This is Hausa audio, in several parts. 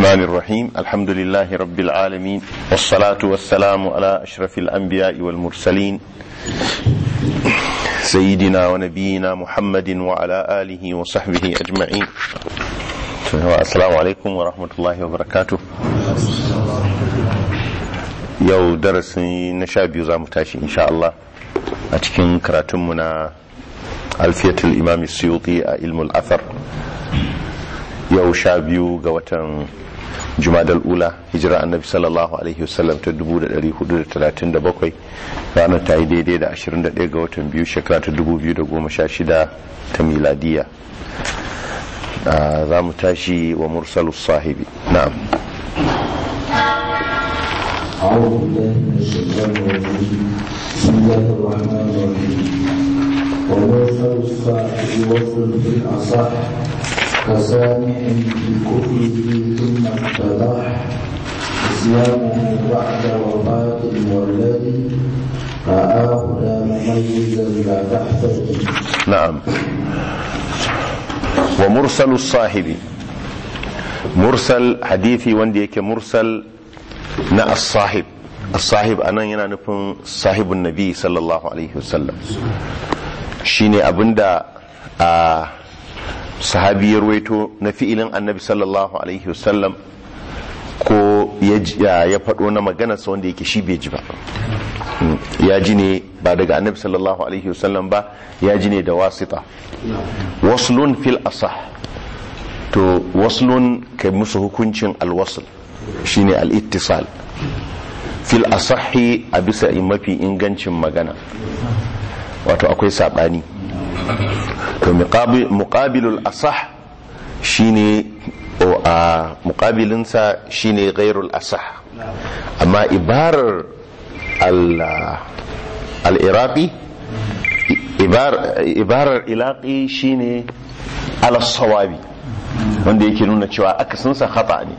الرحمن الرحيم الحمد لله رب العالمين والصلاة والسلام على أشرف الأنبياء والمرسلين سيدنا ونبينا محمد وعلى آله وصحبه أجمعين السلام عليكم ورحمة الله وبركاته yau darasi na sha biyu za mu tashi insha Allah a cikin karatunmu na alfiyatul imam suyuti a ilmul athar yau sha biyu ga watan jumadal ula hijira annabi sallallahu alaihi wasallam ta 1437 ranar ta yi daidai da 21 ga watan biyu shekara ta 2016 ta miladiya za mu tashi wa mursalus sahibi na'am أعوذ بالله من الشيطان الرجيم بسم الله الرحمن الرحيم ومرسل الصاحب وصل في الأصح كسامع في كفره ثم اتضح إسلامه بعد وفاة المولد رآه لا مميزا لا تحتج نعم ومرسل الصاحب mursal hadithi wanda yake mursal na as-sahib as-sahib anan yana nufin sahibun nabi sallallahu alaihi wasallam shine abinda a sahabi ya ruwaito na fi'ilin annabi sallallahu alaihi wasallam ko ya faɗo na maganarsa wanda yake shi bai ji ba ya ji ne ba daga annabi sallallahu alaihi wasallam ba ya ji ne da wasita waslun fil asah to waslun kai musu hukuncin alwasl shine al-ittisal fil asahi a bisa mafi ingancin magana wato akwai sabani to muqabilul asah shine o a muqabilinsa shine ghairul asah amma ibarar al-iraqi ibarar ilaqi shine ala sawabi wanda yake nuna cewa akasinsa khata ne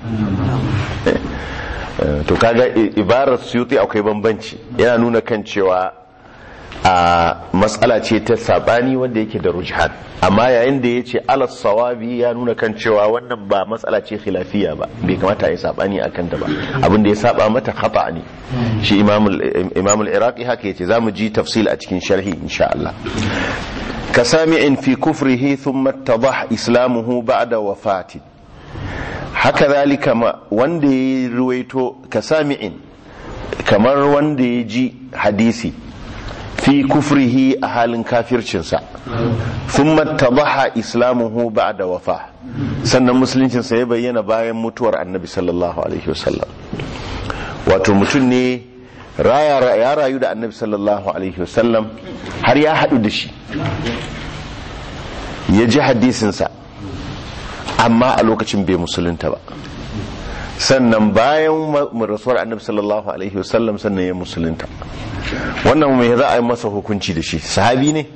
to kaga ibarar suyuti akwai bambanci yana nuna kan cewa a matsala ce ta sabani wanda yake da rujhan amma yayin da ya ce alas sawabi ya nuna kan cewa wannan ba matsala ce khilafiya ba bai kamata ya sabani a kanta ba abin da ya saba mata khata ne shi imamul iraqi haka yace zamu ji tafsil a cikin sharhi insha Allah كسامع في كفره ثم اتضح إسلامه بعد وفاته haka zalika ma wanda ya ruwaito ka sami'in kamar wanda ya ji hadisi fi kufrihi a halin kafircinsa sun mattabaha islamuhu ba'da wafa sannan musuluncinsa ya bayyana bayan mutuwar annabi sallallahu alaihi wasallam wato mutum ne ya rayu da annabi sallallahu alaihi wasallam har ya haɗu da shi ya ji hadisinsa amma a lokacin bai musulunta ba sannan bayan rasuwar annabi sallallahu alaihi wasallam sannan ya musulunta wannan mai za a yi masa hukunci da shi sahabi ne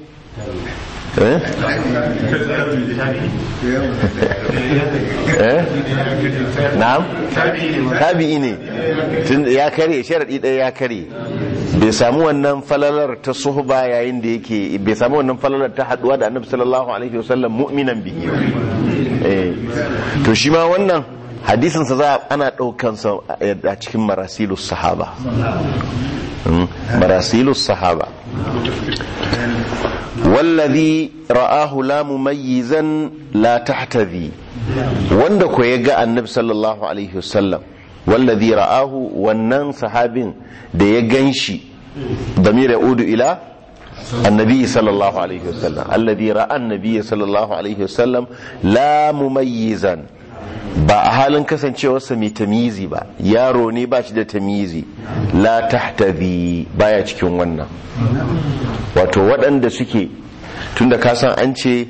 na'am tabi'i ne tun ya kare sharadi ɗaya ya kare bai samu wannan falalar ta suhba yayin da yake bai samu wannan falalar ta haduwa da annabi sallallahu alaihi wasallam mu'minan bihi eh to shi ma wannan hadisin sa za ana daukan sa a cikin marasilus sahaba marasilus sahaba wallazi ra'ahu la mumayyizan la tahtadhi wanda ko ya ga annabi sallallahu alaihi wasallam wallazi ra'ahu wannan sahabin da ya ganshi damir yaudu ila annabi sallallahu alaihi wasallam alladhi ra'a annabi sallallahu alaihi wasallam la mumayyizan ba a halin kasancewarsa mai tamizi ba yaro ne ba shi da tamizi la tahtadhi baya cikin wannan wato waɗanda suke tunda ka san an ce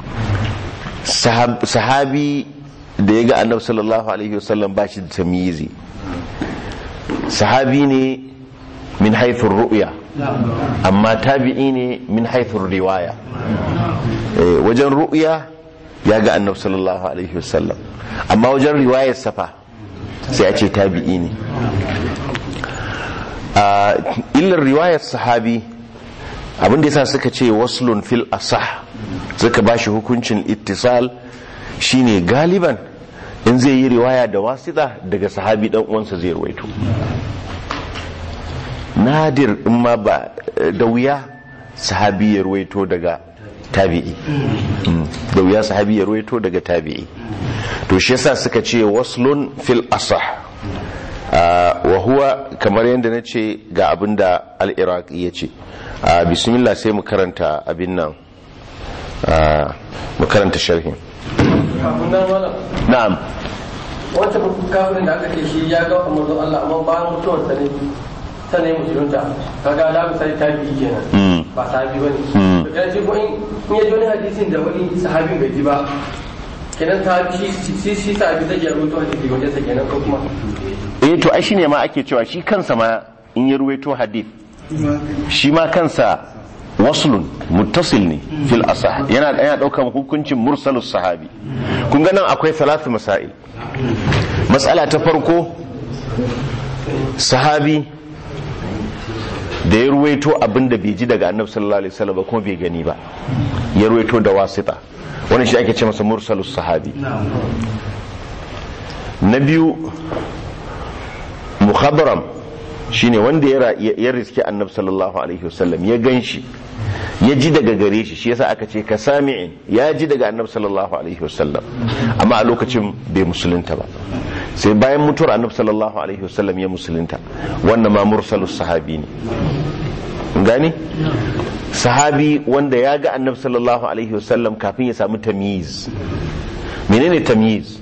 sahabi da ya ga annabi sallallahu alaihi wasallam ba shi da tamizi sahabi ne min haithun ru'ya amma tabi'i ne min haithun riwaya wajen ru'ya ya ga annabi sallallahu alaihi wasallam amma wajen riwayar safa sai a ce tabi'i ne illar riwayar sahabi abinda yasa suka ce waslun fil asah suka bashi hukuncin ittisal shine galiban in zai yi riwaya da wasita daga sahabi dan uwansa zai ruwaito nadir in ma ba da wuya sahabi ya ruwaito daga tabi'i Mm. da wuya sahabi ya ruwaito daga tabi'i to shi yasa suka ce waslun fil asah Ah, wa huwa kamar yadda na ce ga abin da al-iraqi ya ce Ah, bismillah sai mu karanta abin nan Ah, mu karanta sharhin kafin nan malam na'am wata kafirin da aka ce shi ya ga manzon Allah amma bayan mutuwar sa ne sannan ya musulunta kaga da misali tabi'i kenan Mm. ba sahabi bane Mm. to kenan shi ko in in ya ji wani hadisin da wani sahabin bai ji ba kenan sahabi shi shi shi sahabi zai ya rawaito hadisi wajen sa kenan ko kuma eh to ai shine ma ake cewa shi kansa ma in ya ruwaito hadith shi ma kansa waslun muttasil ne fil asah yana yana daukan hukuncin mursalus sahabi kun ga nan akwai salatu masail mas'ala ta farko sahabi da ya ruwaito abin da bai ji daga annabi sallallahu alaihi wasallam ba kuma bai gani ba ya ruwaito da wasita wannan shi ake ce masa mursalus sahabi na biyu mukhadram shine wanda ya ra- ya ya riski annabi sallallahu alaihi wasallam ya ganshi ya ji daga gare shi shi yasa aka ce ka sami'in ya ji daga annabi sallallahu alaihi wasallam amma a lokacin bai musulunta ba sai bayan mutuwar annabi sallallahu alaihi wasallam ya musulunta wannan ma mursalus sahabi ne Kun gani sahabi wanda ya ga annabi sallallahu alaihi wasallam kafin ya samu tamyiz menene tamyiz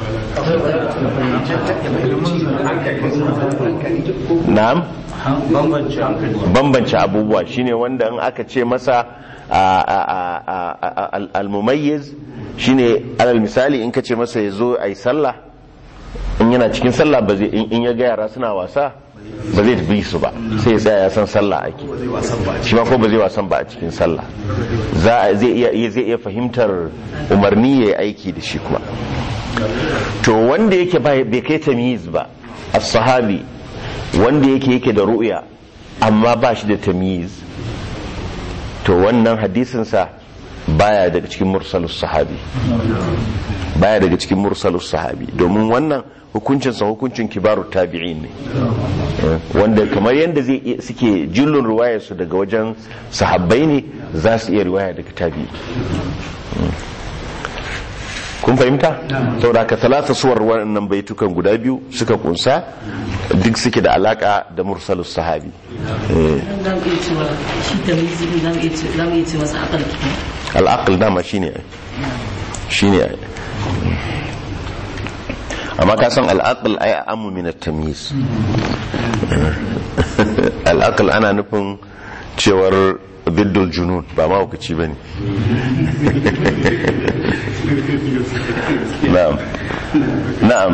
na'am bambance abubuwa shine wanda in aka ce masa a- a- a- a- a- al- al-mumayyiz shine alal misali in ka ce masa ya zo a yi sallah in yana cikin sallah ba zai in in ya ga yara suna wasa ba zai bi su ba sai ya tsaya ya san sallah ake shi ma ko ba zai wasan ba a cikin sallah za a- zai iya zai iya fahimtar umarni ya yi aiki da shi kuma to wanda yake bai bai kai tamyiz ba as-sahabi wanda yake yake da ru'ya amma ba shi da tamyiz to wannan hadisinsa baya daga cikin mursalus sahabi baya daga cikin mursalus sahabi domin wannan hukuncinsa hukuncin kibaru tabi'in ne Eh, wanda kamar yadda zai iya- suke jillun riwayarsu daga wajen sahabbai ne za su iya riwaya daga tabi'i Mm. kun fahimta saboda ka talata suwar wannan baitukan guda biyu suka kunsa duk suke da alaka da mursalus sahabi Eh, za mu iya cewa shi da mizini za mu iya ce- za mu iya ce masa akal kitan al'aql dama shine ai shine ai amma ka san al'aql ai amu min at-tamyiz al'aql ana nufin cewar biddul junun ba ma hukaci bane na'am na'am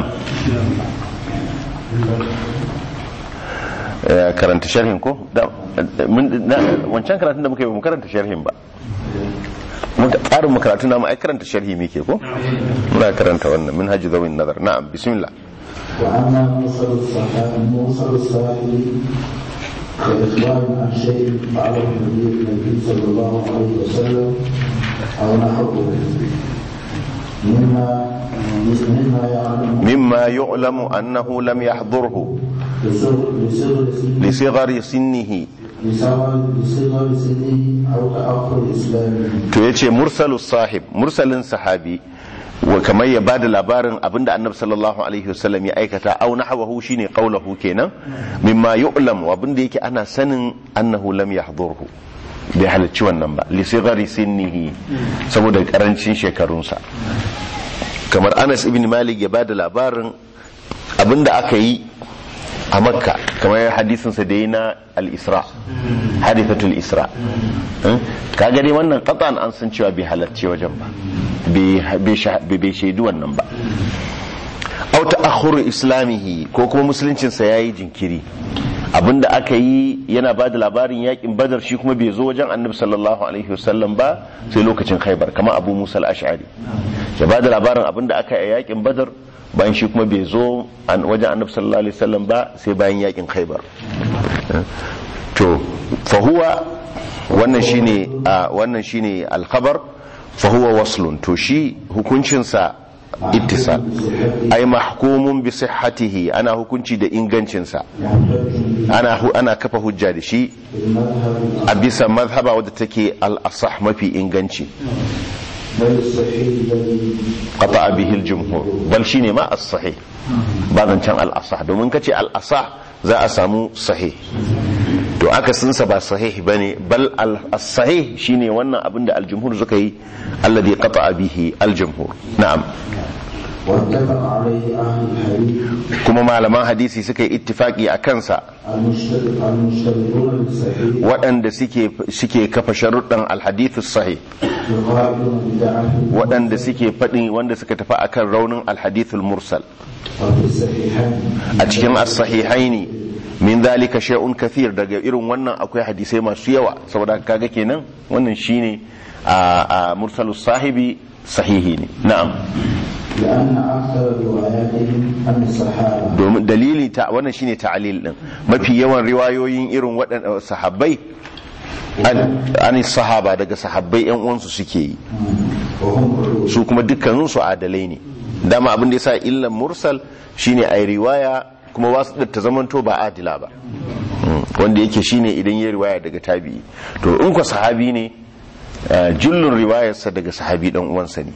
Eh, karanta sharhin ko Da- mun- na- wancan karatun da muka yi ba mu karanta sharhin ba muka tsarin makaratu na ai karanta sharhi muke ko muna karanta wannan min haji zawin nazar na'am bismillah وأما مرسل الصحابي مرسل الصحابي كإخبار عن شيء فعله النبي النبي صلى الله عليه وسلم أو نحوه مما مما يعلم mimma yu'lamu annahu lam yahdurhu بصغر بصغر سنه li sighari sinnihi بصغر بصغر سنه أو تأخر إسلامه to yace mursalus sahib mursalin sahabi wa kamar ya bada labarin abinda annabi sallallahu alaihi wasallam ya aikata au nahwahu shine qaulahu kenan mimma yu'lam wa abinda yake ana sanin annahu lam yahdurhu bai halarci wannan ba li sighari sinnihi saboda karancin shekarunsa kamar Anas ibn Malik ya bada labarin abinda aka yi a makka kamar hadisinsa da yi na al-isra hadithatul isra Eh? kaga dai wannan qatan an san cewa bai halarci wajen ba bai sha- bai shaidu wannan ba au ta'akhkhuru islamihi ko kuma musuluncinsa yayi jinkiri abinda aka yi yana ba da labarin yakin badar shi kuma bai zo wajen annabi sallallahu alaihi wasallam ba sai lokacin khaibar kamar abu musa al-ash'ari ya ba da labarin abinda aka yi a yakin badar bayan shi kuma bai zo an- wajen annabi sallallahu alaihi wasallam ba sai bayan yakin khaibar to fahuwa wannan shine a wannan shine al-khabar fahuwa waslun to shi hukuncinsa ittisal ai mahkumun bi sihhatihi ana hukunci da ingancinsa ana hu- ana kafa hujja da shi المذهب a bisa mazhaba wadda take al-asah mafi inganci بل الصحيح الذي qata bihi al-jumhur bal shine ma as-sahih ba zancen al-asah domin kace al-asah za a samu sahih to aka sunsa ba sahih bane bal al-sahih shine wannan abin da al-jumhur suka yi alladhi qata bihi al-jumhur na'am واتفق عليه أهل الحديث kuma malaman hadisi suka yi ittifaki a kansa المشترك المشتركون بالصحيح waɗanda suke suke kafa sharuɗan al-hadith sahih يقابلون بدعته waɗanda suke faɗi wanda suka tafi akan raunin al-hadith al-mursal وفي الصحيحين a cikin as-sahihaini min zalika shay'un kathir daga irin wannan akwai hadisai masu yawa saboda haka kaga kenan wannan shine a a mursalus sahibi sahihi ne na'am لأن أكثر رواياتهم عن الصحابة domin dalili ta wannan shine ta'lil din mafi yawan riwayoyin irin waɗannan sahabbai an an sahaba daga sahabbai yan uwansu suke yi وهم علوم su kuma dukkanin su adalai ne dama abin da yasa illan mursal shine ai riwaya kuma wasu da ta zamanto ba adila ba Mm, wanda yake shine idan ya riwaya daga tabi'i to in ko sahabi ne eh, jullun riwayarsa daga sahabi dan uwansa ne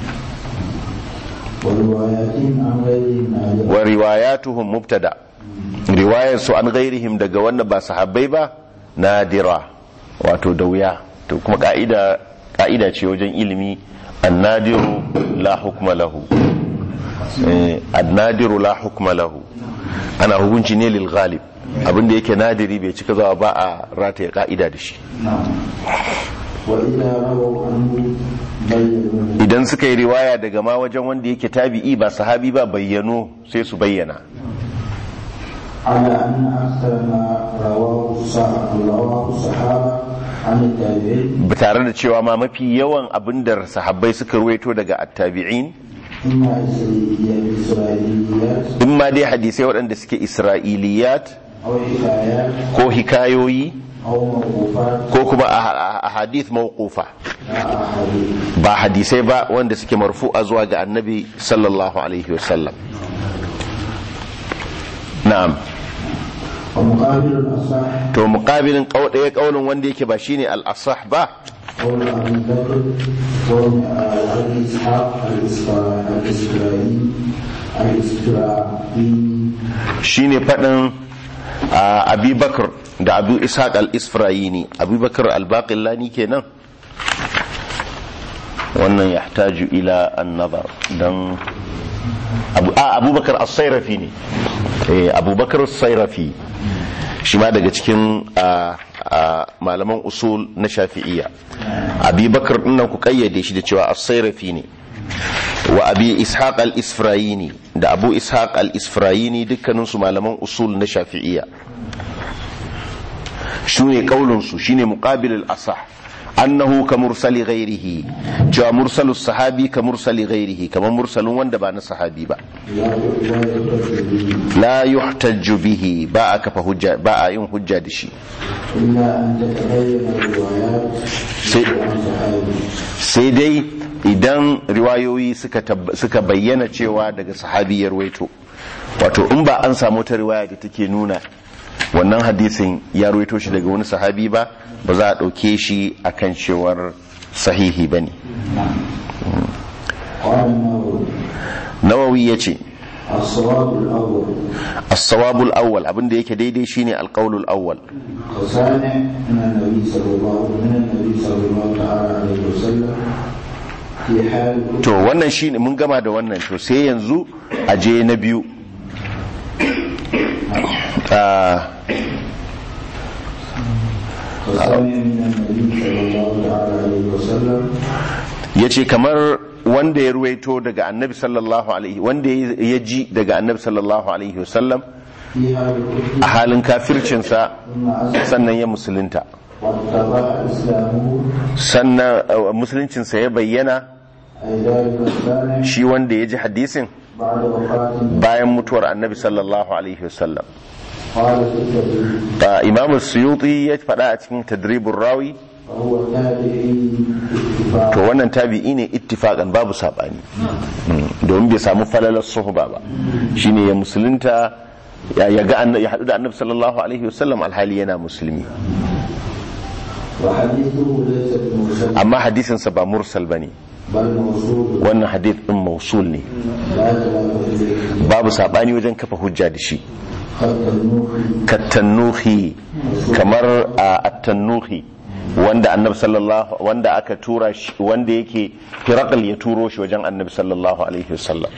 ورواياتهم عن غيرهم نادرة wa riwayatuhum mubtada riwayar su an ghairihim daga wanda ba sahabbai ba nadira wato da wuya to kuma ka'ida ka'ida ce wajen ilimi annadiru la hukma lahu eh annadiru la hukma lahu ana hukunci ne lil ghalib abinda yake nadiri bai cika zawa ba a rataye ka'ida da shi نعم وإذا رووا عنه بينوا idan suka yi riwaya daga ma wajen wanda yake tabi'i ba sahabi ba bayyano sai su bayyana على أن أكثر ما رواه الصحابة رواه الصحابة عن التابعين tare da cewa ma mafi yawan abin da sahabbai suka ruwaito daga attabi'in إما إسرائيليات إسرائيليات in ma dai hadisai waɗanda suke isra'iliyat أو حكايات ko hikayoyi أو موقوفات ko kuma a a hadith mawqufa لا أحاديث ba hadisai ba wanda suke marfu'a zuwa ga annabi sallallahu alaihi wasallam na'am ومقابل الأصح to muqabilin qaw ɗaya kaulin wanda yake ba shine al-asah ba قول أبي بكر قول أبي إسحاق الإسرائيلي الإسرائيلي الإسرائيلي shine faɗin a, abi bakr da abu ishaq al-isfrayini abu bakr al-baqillani kenan wannan yahtaju ila an-nazar dan abu a abubakar as-sayrafi ne eh abubakar as-sayrafi shi ma daga cikin a, a, malaman usul na shafi'iyya abi bakar dinnan ku kayyade shi da cewa as-sayrafi ne wa abi ishaq al-isfrayini da abu ishaq al-isfrayini dukkaninsu malaman usul na shafi'iyya shine kaulinsu shine muqabil al-asah annahu ka mursali ghairihi cewa mursalu sahabi ka mursali ghairihi kamar mursalin wanda ba na sahabi ba لا لا يحتج به la yuhtajju bihi ba a kafa hujja ba a yin hujja da shi إلا أن تتبين الروايات سي- عن صحابي sai dai idan riwayoyi suka tab- suka bayyana cewa daga sahabi ya ruwaito wato in ba an samu ta riwaya da take nuna wannan hadisin ya ruwaito shi daga wani sahabi ba ba za a ɗauke shi akan cewar sahihi ba ne قال النووي nawawi ya ce الصواب الأول as-sawabul awwal abinda yake daidai shine alqaulul awwal وصانع من النبي صلى الله من النبي صلى الله تعالى عليه وسلم في حال to wannan shine mun gama da wannan to sai yanzu a je na biyu Ah, وصانع من النبي صلى الله تعالى عليه وسلم ya ce kamar wanda ya ruwaito daga annabi sallallahu alaihi wanda ya ji daga annabi sallallahu alaihi wasallam في حال الكفر a halin kafircinsa ثم أسلم sannan ya musulunta واتبع إسلامه sannan uh, musuluncinsa ya bayyana أي ذلك الصانع shi wanda ya ji hadisin بعد وفاته bayan mutuwar annabi sallallahu alaihi wasallam قال في التدريب Uh, imam suyuti ya faɗa a cikin tadribin rawi وهو تابعي اتفاقا to wannan tabi'i ne ittifaqan babu sabani Mm, domin bai samu falalar suhba ba shine ya musulunta ya ya ga annabi ya hadu da annabi sallallahu alaihi wasallam alhali yana musulmi وحديثه ليس بمرسل amma hadisin sa ba mursal bane بل موصول wannan hadith din mausul ne لا خلاف فيه babu sabani wajen kafa hujja da shi خط النوح katannuhi kamar a attannuhi wanda annabi sallallahu wanda aka tura shi wanda yake firaqal ya turo shi wajen annabi sallallahu alaihi wasallam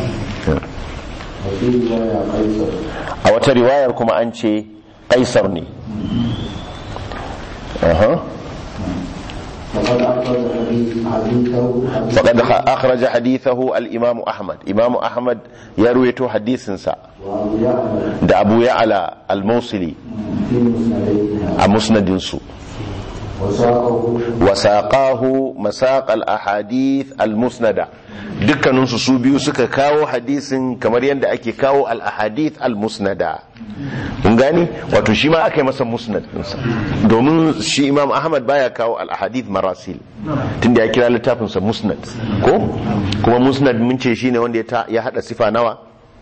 وفي رواية قيصر a wata riwayar kuma an ce kaisar ne Aha. فقد أخرج حديث حديثه فقد أخرج حديثه الإمام أحمد إمام أحمد يروي حديثا وأبو يعلى da Abu Ya'la al-Mawsili في مسنديها a musnadinsu وساقه wasaqahu masaq al-ahadith al-musnada dukkaninsu su biyu suka kawo hadisin kamar yadda ake kawo al-ahadith al-musnada kun gani wato shi ma aka yi masa musnad ɗinsa domin shi imam ahmad baya kawo al-ahadith marasil tunda ya kira littafinsa musnad ko kuma musnad mun ce shine wanda ya ta- ya hada sifa nawa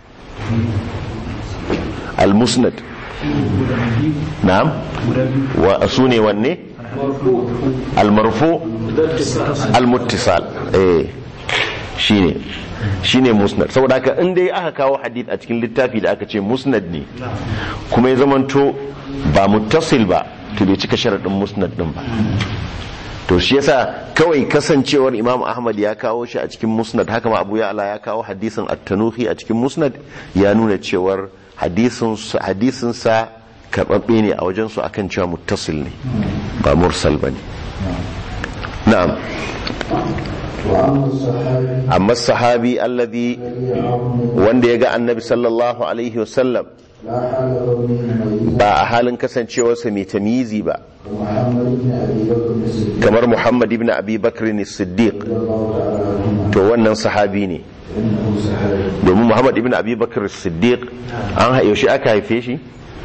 al-musnad na'am wa su ne wanne al-marfu al-muttisal eh shine shine musnad saboda haka in dai aka kawo hadith a cikin littafi da aka ce musnad ne kuma ya zamanto ba muttasil ba to bai cika sharadin musnad din ba to shi yasa kawai kasancewar imam ahmad ya kawo shi a cikin musnad haka ma abu ya'la ya kawo hadisin at-tanuhi a cikin musnad ya nuna cewar hadisin hadisin sa karbabbe ne a wajen su akan cewa muttasil ne ba mursal bane na'am وأما الصحابي amma sahabi alladhi الذي يراه wanda ya ga annabi sallallahu alaihi wasallam لا حال كونه ميتا ba a halin kasancewarsa mai tamizi ba ومحمد بن أبي بكر الصديق kamar muhammad ibn abi bakr siddiq رضي الله تعالى عنهما to wannan sahabi ne إنه صحابي domin muhammad ibn abi bakr siddiq an ha- yaushe aka haife shi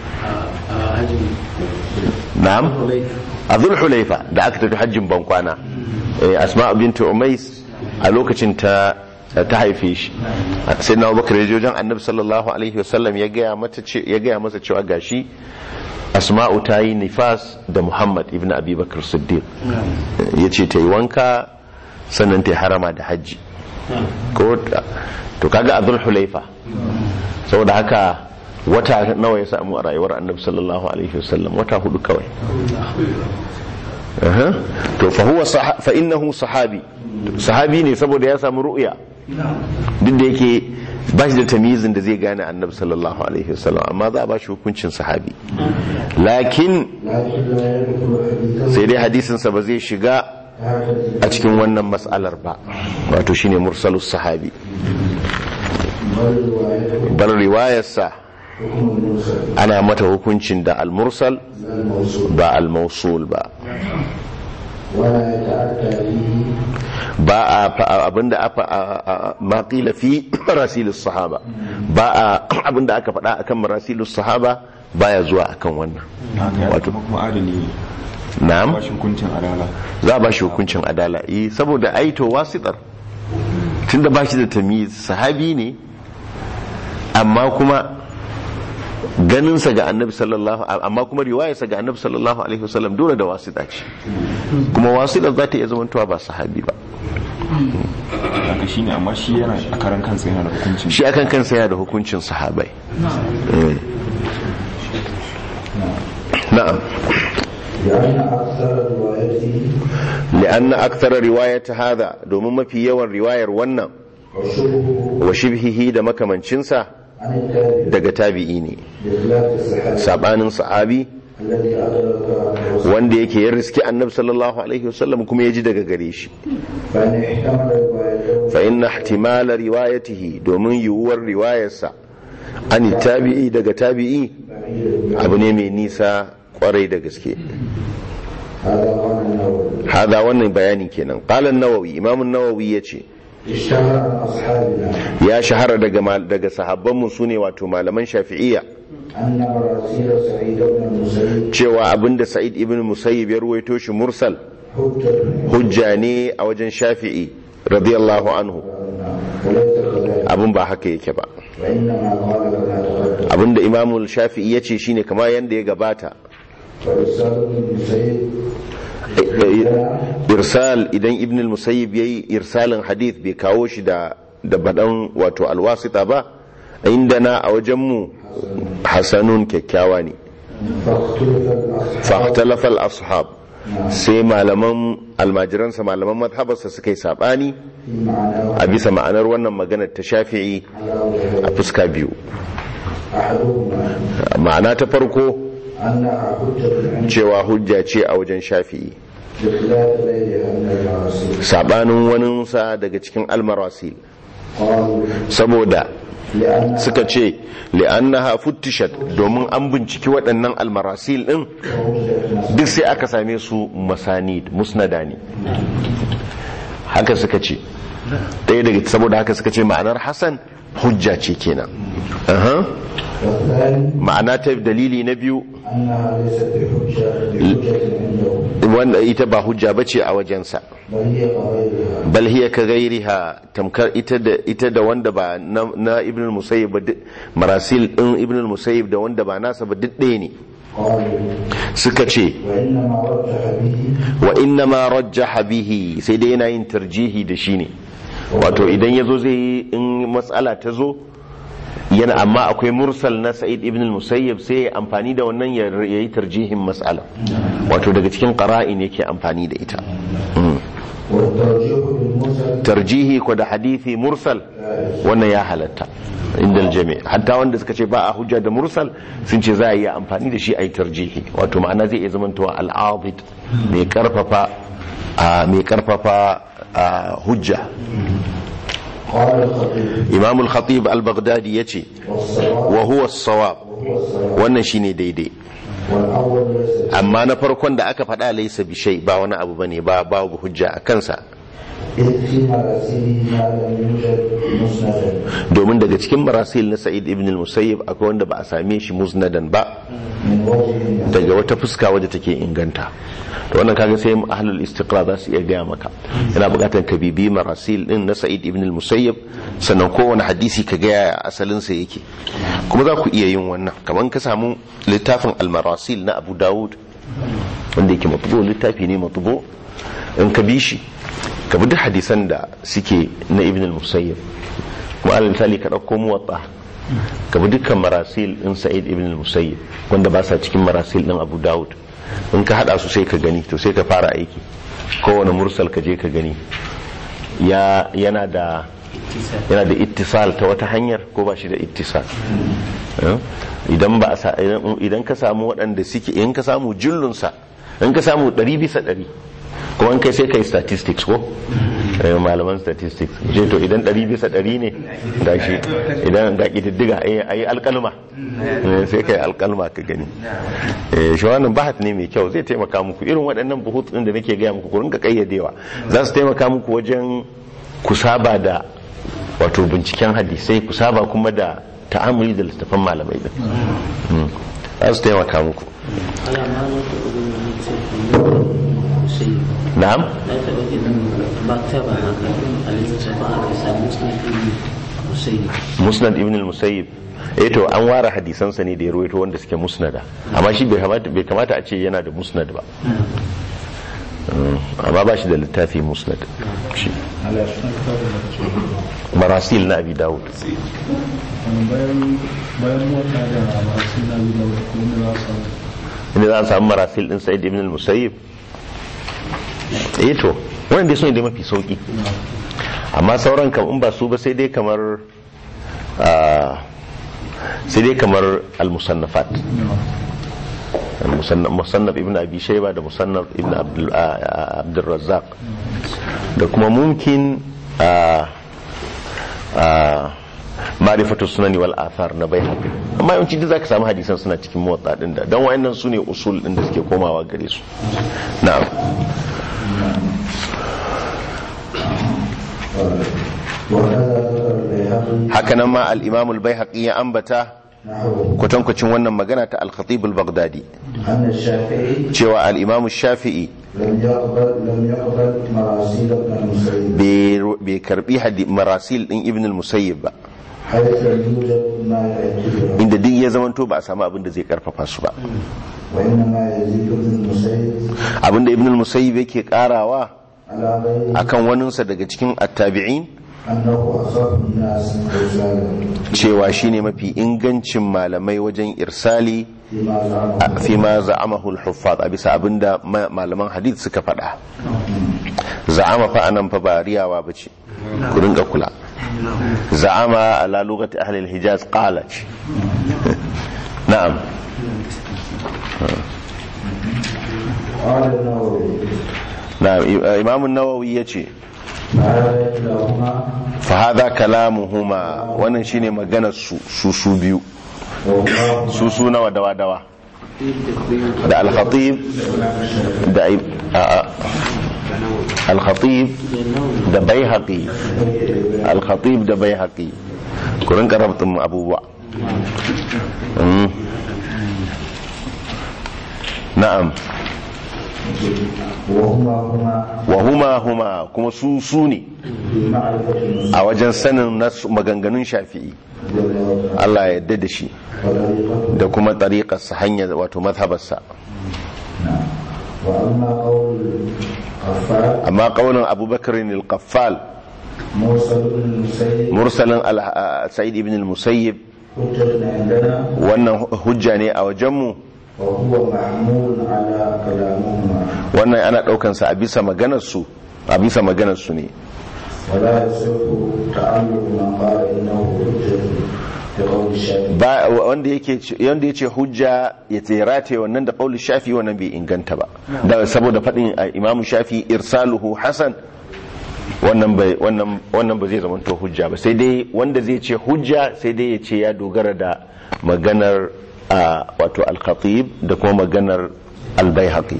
na'am a zulhulaifa da aka tafi hajjin bankwana Eh, asma bintu umais a lokacin ta ta haife shi sai na bakar ya je wajen annabi sallallahu alaihi wasallam ya gaya mata ce ya gaya masa cewa gashi asma'u ta yi nifas da muhammad ibn abi bakar siddiq ya ce ta yi wanka sannan ta yi harama da hajji ko ta- to kaga a zulhulaifa saboda haka wata nawa ya samu a rayuwar annabi sallallahu alaihi wasallam wata hudu kawai Aha. to fa huwa sah- fa innahu sahabi sahabi ne saboda ya samu ru'ya duk da yake ba shi da tamyizin da zai gane annabi sallallahu alaihi wasallam amma za a ba shi hukuncin sahabi lakin لكن لا يذكر حديثه sai dai hadisinsa ba zai shiga هكذا a cikin wannan mas'alar ba wato shine mursalus sahabi بل روايته bar riwayarsa حكم المرسل ana mata hukuncin da al-mursal لا الموصول ba al-mawsul ba ولا يتعدى فيه ba a fa- abinda aka a- a- ma qila fi marasilus sahaba ba a abinda aka faɗa akan marasilus sahaba baya zuwa akan wannan haka Wato- kuma kuma adali ne na'am ba shi hukuncin adala za a ba shi hukuncin adala eh saboda aito wasitar tunda ba shi da tamiz sahabi ne amma kuma ganinsa ga annabi sallallahu amma kuma riwayarsa ga annabi sallallahu alaihi wasallam dole da wasita ce kuma wasita za ta iya zamantowa ba sahabi ba haka shine amma shi yana a karan kansa yana da hukuncin shi akan kansa yana da hukuncin sahabai Eh. na'am لأن أكثر روايته لأن أكثر رواية هذا domin mafi yawan riwayar wannan وشبهه wa shibhihi da makamancinsa عن التابع daga tabi'i ne بخلاف الصحابي sabanin sahabi الذي أدرك الرسول wanda yake ya riski annabi sallallahu alaihi wasallam kuma ya ji daga gare shi فإن احتمل روايته fa inna ihtimala riwayatihi domin yiwuwar riwayarsa an tabi'i daga tabi'i بعيد abu ne mai nisa kwarai da gaske هذا قال النووي hada wannan bayani kenan qala an-nawawi imam an-nawawi yace اشتهر عن أصحابنا ya shahara daga mal- daga sahabbanmu su ne wato malaman shafi'iyya أن مراسيل سعيد بن المسيب cewa abinda sa'id ibn musayyib ya ruwaito shi mursal حجة hujja ne a wajen shafi'i radiyallahu anhu وليس كذلك abin ba haka yake ba وإنما قال كما تقدم abinda imamul shafi'i ya ce shine kama yanda ya gabata وإرسال ابن المسيب irsal idan ibn al-musayyib yayi irsalin hadith bai kawo shi da da badan wato alwasita ba indana a wajen mu hasanun kyakkyawa ne فاختلف الأصحاب fa al-ashab sai malaman almajiransa malaman madhabarsa suka yi sabani في معناه a bisa ma'anar wannan maganar ta shafi'i على وجهين a fuska biyu أحدهما ma'ana ta farko أنها حجة عند cewa hujja ce a wajen shafi'i بخلاف غيرها من المراسيل sabanin waninsa daga cikin almarasil قالوا saboda لأن suka ce li'annaha futtishat domin an binciki waɗannan almarasil ɗin duk sai aka same su masanid musnada ne haka suka ce ɗaya daga saboda haka suka ce ma'anar hasan hujja ce kenan Aha. والثاني ma'ana ta dalili na biyu أنها ليست بحجة بحجة عنده wanda ita ba hujja bace a wajensa بل هي كغيرها bal hiya ka gairiha tamkar ita da ita da wanda ba na, na ibn al-musayyib ba duk- marasil din ibn al-musayyib da wanda ba nasa ba duk ɗaya ne قالوا suka ce وإنما رجح به wa inna ma rajjaha bihi sai dai yana yin tarjihi da shi ne wato idan ya zo zai yi in matsala ta zo yana amma akwai mursal na sa'id ibn al-musayyib sai ya amfani da wannan ya ya yi tarjihin matsala wato daga cikin qara'in yake amfani da ita Mm. والترجيح بالمرسل tarjihi ko da hadithi mursal wannan ya halatta inda aljami hatta wanda suka ce ba a hujja da mursal sun ce za a yi amfani da shi a yi tarjihi wato ma'ana zai iya zamantowa al'adid mai karfafa a mai karfafa a hujja قال الخطيب imam al-khatib al-baghdadi yace والصواب wa huwa as-sawab هو الصواب wannan shine daidai والأول ليس amma na farkon da aka faɗa laysa bi shay ba wani abu bane ba babu hujja a kansa إذ في مراسيله ما لم يوجد مسندا domin daga cikin marasil na sa'id ibn al-musayyib akwai wanda ba a same shi musnadan ba من وجه daga wata fuska wadda take inganta to wannan kaga sai ahlul istiqra za su iya gaya maka yana bukatar ka bibi marasil din na sa'id ibn al-musayyib sannan kowane hadisi ka ga asalin sa yake kuma za ku iya yin wannan kamar ka samu littafin al-marasil na abu dawud wanda yake matbu littafi ne matbu in ka bi shi ka bi duk hadisan da suke na ibn al-musayyib kuma alal misali ka dauko muwatta ka bi dukkan marasil din sa'id ibn al-musayyib wanda ba sa cikin marasil din abu dawud in ka hada su sai ka gani to sai ka fara aiki kowane mursal ka je ka gani ya yana da yana da ittisal ta wata hanyar ko ba shi da ittisal Eh? idan ba a sa- idan- idan ka samu waɗanda suke in ka samu jullunsa in ka samu ɗari bisa ɗari kuma in kai sai kai statistics ko Eh, malaman statistics je to idan ɗari bisa ɗari ne ga shi idan ga ƙididdiga a yi alƙalma Eh, sai kai alƙalma ka gani Eh, shi wannan bahat ne mai kyau zai taimaka muku irin waɗannan buhut ɗin da nake gaya muku ku rinka ƙayyadewa za su taimaka muku wajen ku saba da wato binciken hadisai ku saba kuma da ta'amuli da littafan malamai din Mm. za su taimaka muku على ما نطق شيء na'am لا تبقى مكتبة هكذا التي تفعل مسلم شيء musnad ibn al-musayyib eh to an ware hadisansa ne da ya ruwaito wanda suke musnada amma shi bai kamata bai kamata a ce yana da musnad ba Mm, amma ba shi da littafi musnad shi على شنو كتاب المكتوب marasil na abi dawud bayan bayan mota da masu na da kuma za su inda za a samu marasil din sa'id ibn al-musayyib eh to wannan dai sune da mafi sauki amma sauran kam in ba su ba sai dai kamar ah, sai dai kamar al-musannafat المصنف مصنف ابن ابي شيبه ده مصنف ابن عبد ال- آه، آه، عبد الرزاق ده كما ممكن آه، آه، معرفة السنن والآثار na bai haƙi amma yawanci duk zaka samu hadisan suna cikin motsa din da dan wayannan su ne usul din da suke komawa gare su na'am وكذا ذكر البيهقي hakanan ma al-imam al-baihaqi ya ambata نحوه kwatankwacin wannan magana ta al-khatib al-baghdadi أن الشافعي cewa al-imam shafi'i لم يقبل لم يقبل مراسيل ابن المسيب bai bai karbi hadi marasil din ibn al-musayyib ba حيث لم يوجد ما يعتبره inda duk ya zamanto ba a samu abin da zai karfafa su ba وإنما يزيد ابن المسيب abinda ibn al-musayyib yake karawa على غيره akan waninsa daga cikin attabi'in أنه أصاب الناس إرسالا cewa shine mafi ingancin malamai wajen irsali فيما زعمه a- fi ma za'amahu al-huffaz a bisa abinda ma- malaman hadith suka faɗa za'ama fa anan fa ba riyawa bace ku rinka kula za'ama ala lugati ahli al-hijaz qala ce na'am قال النووي na'am I- imam an-nawawi yace هذا كلاهما fa hadha kalamuhuma wannan shine maganar su su su biyu وهما su su nawa dawa dawa da al-khatib da i- a- a- al-khatib da baihaqi al-khatib da baihaqi ku rinka rabtin abubuwa Mm. na'am وهما هما wa huma huma kuma su su ne في معرفة المسلم a wajen sanin nasu maganganun shafi'i Allah ya yarda da shi وطريقته da kuma tariƙarsa hanyar wato mazhabarsa وأما قول القفال amma ƙaunin abubakar al-qaffal موصل بن المسيب mursalin al- sa'id ibn al-musayyib حجة عندنا wannan hujja ne a wajenmu وهو محمول على كلامهما wannan ana ɗaukansa a bisa maganarsu a bisa maganarsu ne ولا يصح تعلق من قال إنه حجة بقول الشافعي ba wanda yake wanda yace hujja ya tsirate wannan da qauli shafi wannan bai inganta ba da saboda fadin uh, imamu shafi irsaluhu hasan wannan bai wannan wannan ba zai zama to hujja ba sai dai wanda zai ce hujja sai dai ya ce ya dogara da maganar uh, wato al-khatib da kuma maganar al-baihaqi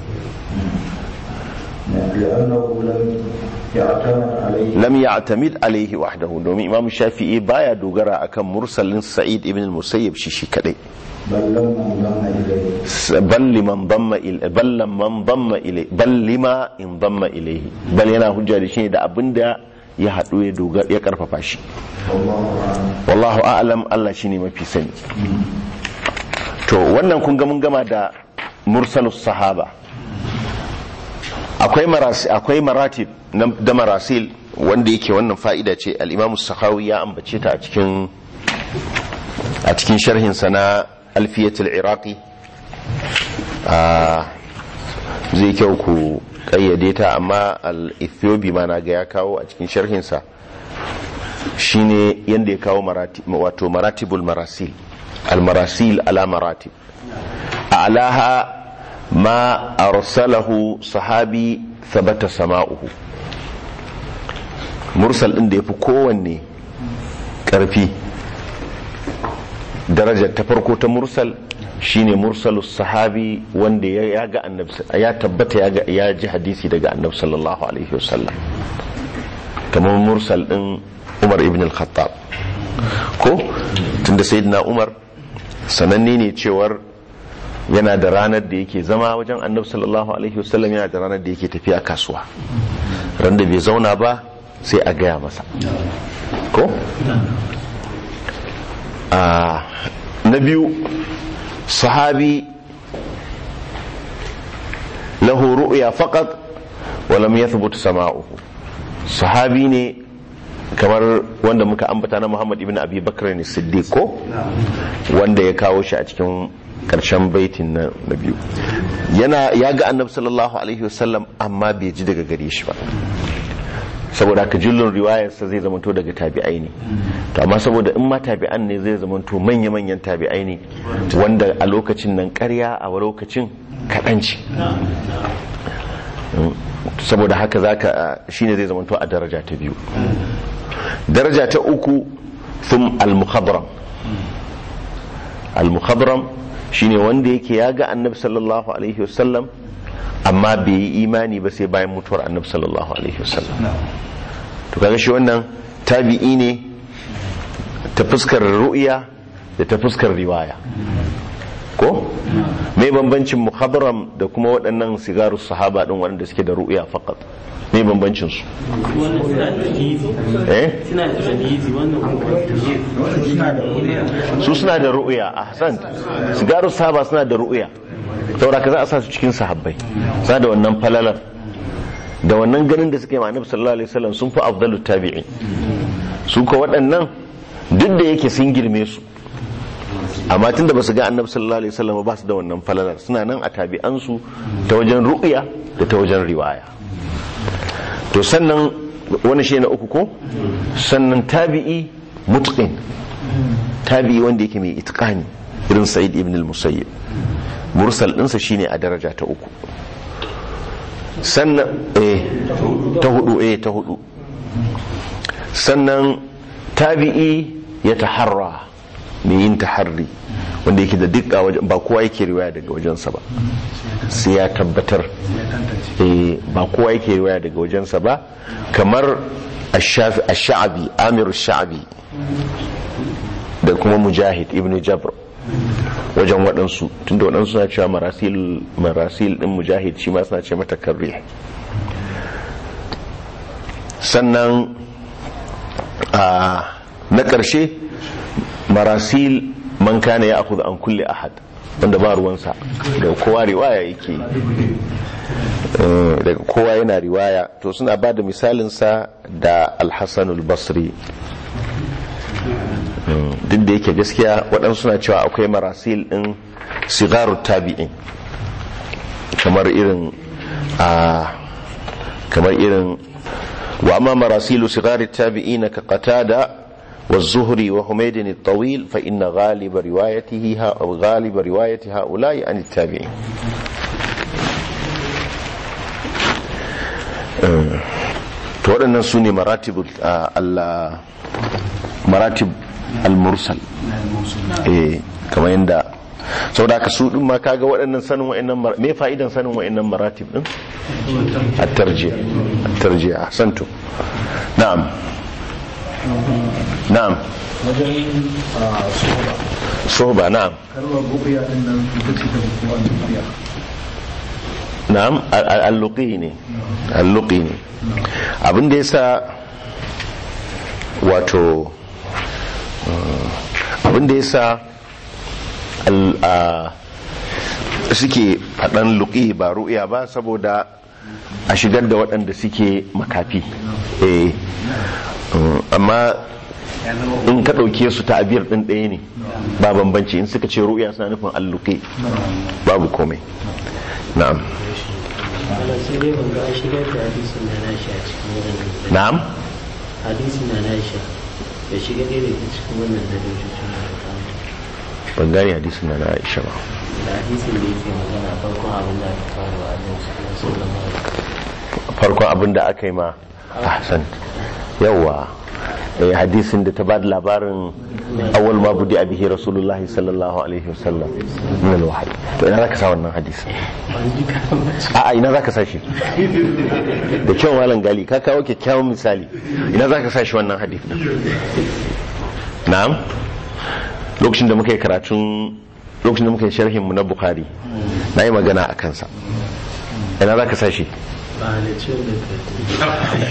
لأنه لم يعتمد عليه lam ya'tamid alaihi wahdahu domin imamu shafi'i baya dogara akan mursalin sa'id ibn al-musayyib shi shi kadai بل لما انضم إليه bal liman damma il bal lamman damma ilai bal lima in damma ilaihi bal yana hujja da shi ne da abinda ya hadu ya doga ya karfafa shi والله أعلم wallahu a'lam Allah shine mafi sani to wannan kun ga mun gama da mursalus sahaba akwai marasi akwai maratib na- da marasil wanda yake wannan fa'ida ce al-Imam sakhawi ya ambace ta a cikin a cikin sharhin sa na alfiyatul iraqi a zai kyau ku kayyade ta amma al-ethiopi ma na ga ya kawo a cikin sharhin sa shine yanda ya kawo marati wato maratibul marasil al-marasil ala maratib a'laha ma arsalahu sahabi thabata sama'uhu mursal din da yafi kowanne karfi darajar ta farko ta mursal shine mursalus sahabi wanda ya ya ga annabi ya tabbata ya ga ya ji hadisi daga annabi sallallahu alaihi wasallam kamar mursal din Umar ibn al-Khattab ko tunda sayyidina Umar sananne ne cewar yana da ranar da yake zama wajen annabi sallallahu alaihi wasallam yana da ranar da yake tafiya kasuwa ran da bai zauna ba sai a gaya masa ko a na biyu sahabi lahu ru'ya faqat wa lam yathbut sama'uhu sahabi ne kamar wanda muka ambata na Muhammad ibn Abi Bakr ne Siddiq ko wanda ya kawo shi a cikin karshen baitin na na biyu yana ya ga annabi sallallahu alaihi wasallam amma bai ji daga gare shi ba saboda haka jillun riwayarsa zai zamanto daga tabi'ai ne to amma saboda in ma tabi'an ne zai zamanto manya-manyan tabi'ai ne wanda a lokacin nan karya a lokacin kaɗan ce saboda haka zaka shine zai zamanto a daraja ta biyu daraja ta uku thum al-mukhadram al-mukhadram shine wanda yake ya ga annabi sallallahu alaihi wasallam amma bai yi imani ba sai bayan mutuwar annabi sallallahu alaihi wasallam to kaga shi wannan tabi'i ne ta fuskar ru'ya da ta fuskar riwaya ko mai bambancin muhabram da kuma waɗannan sigaru sahaba ɗin waɗanda suke da ru'ya fakat mai bambancin su wannan suna da tamizi eh suna da tamizi wannan kuma su suna da ru'ya a hasan sigaru sahaba suna da ru'ya saboda ka za a sa su cikin sahabbai za da wannan falalar da wannan ganin da suke ma annabi sallallahu alaihi wasallam sun fi afdalu tabi'in su ko waɗannan duk da yake sun girme su amma tunda ba su ga annabi sallallahu alaihi wasallam ba su da wannan falalar suna nan a tabi'ansu ta wajen ru'ya da ta wajen riwaya to sannan wani shi na uku ko sannan tabi'i mutqin tabi'i wanda yake mai itqani irin sa'id ibn al-musayyib mursal ɗinsa shine a daraja ta uku sannan eh ta hudu eh ta hudu sannan tabi'i ya taharra mai yin taharri wanda yake da dukka wajen ba kowa yake riwaya daga wajensa ba sai ya tabbatar eh ba kowa yake riwaya daga wajensa ba kamar ash-sha'bi amir ash-sha'bi da kuma mujahid ibn jabr wajen waɗansu tunda waɗansu suna cewa marasil marasil din mujahid shi ma suna ce mata karri sannan a na ƙarshe marasil man kana ya akhudhu an kulli ahad wanda ba ruwansa daga kowa riwaya yake yi. Eh, daga kowa yana riwaya to suna ba da misalinsa da alhassanul basri Mm, duk da yake gaskiya waɗansu suna cewa akwai marasil ɗin sigaru tabi'in kamar irin a kamar irin wa amma marasilu sigari tabi'in ka qatada wa zuhri wa humaydin at-tawil fa inna ghaliba riwayatihi ha ghaliba riwayati ha'ula'i an at-tabi'in Eh, to waɗannan su ne maratib al maratib al-mursal eh kamar yadda sau da ka su ɗin ma kaga waɗannan sanin wa'annan mar- me fa'idan sanin wa'annan maratib ɗin at-tarjiya at-tarjiya ahsantu na'am na'am wajen a soba sohba na'am kalmar buƙiya din nan ita ce ta fi kowa buƙiya na'am al- al- al-luqi ne al-luqi ne abin da yasa wato uh, abin da yasa al- a- suke faɗan luqi ba ru'ya ba saboda a shigar da waɗanda suke makafi eh uh, amma in ka ɗauke su ta abiyar ɗin ɗaya ne ba bambanci in suka ce ru'ya suna nufin alluƙi babu komai na'am Allah sai dai ban ga an shigar da hadisin na nashi a cikin wannan na'am hadisin na nashi ya shiga ɗaya daga cikin wannan darajojin da aka kawo ban gane hadisin na na Aisha ba da hadisin da yake magana farkon abin da aka fara wa Allah sallallahu alaihi wasallam farkon abin da aka yi ma ahsan yawa eh hadisin da ta ba da labarin awwal ma budi abihi rasulullahi sallallahu alaihi wasallam min alwahyi to ina zaka sa wannan hadisi a a ina zaka sa shi da kyau malam gali ka kawo kyakkyawan misali ina zaka sa shi wannan hadisi na'am lokacin da muka yi karatun lokacin da muka yi sharhin mu na bukhari na yi magana a kansa ina zaka sa shi ba da ciwon da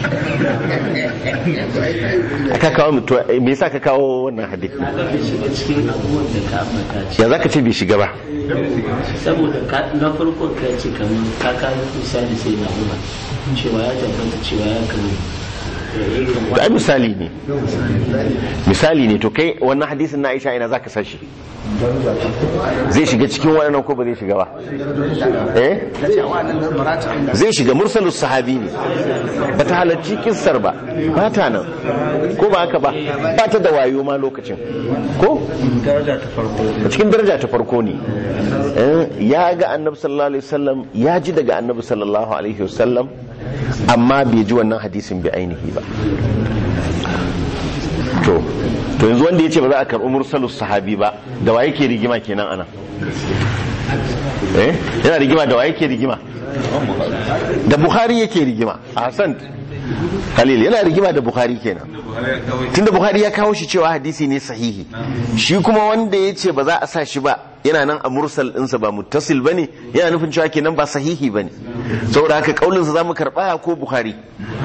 aka kawo mu to eh, me yasa ka kawo wannan hadisi ka bai shiga cikin abubuwan da ka ambata ce ya zaka ce bai shiga ba saboda ka- na farkon ka ce kamar ka kawo misali sai na umar cewa ya tabbata cewa ya kama irin to ai misali ne misali ne to kai wannan hadisin na Aisha ina zaka sashi zai shiga cikin wannan ko ba zai shiga ba eh zai shiga mursalus sahabi ne ba ta halarci kissar ba ba ta nan ko ba haka ba ba ta da wayo ma lokacin ko daraja ta farko a cikin daraja ta farko ne Eh, ya ga annabi sallallahu alaihi wasallam ya ji daga annabi sallallahu alaihi wasallam amma bai ji wannan hadisin bi ainihi ba to to yanzu wanda ya ce ba za a karɓi mursalus sahabi ba da wa yake rigima kenan ana eh yana rigima da wa yake rigima da bukhari yake rigima a hasan khalil yana rigima da bukhari kenan tunda bukhari ya kawo shi cewa hadisi ne sahihi shi kuma wanda ya ce ba za a sa shi ba yana nan a mursal ɗinsa ba muttasil ba ne yana nufin cewa kenan ba sahihi ba ne saboda haka kaulinsa za mu karɓa ko bukhari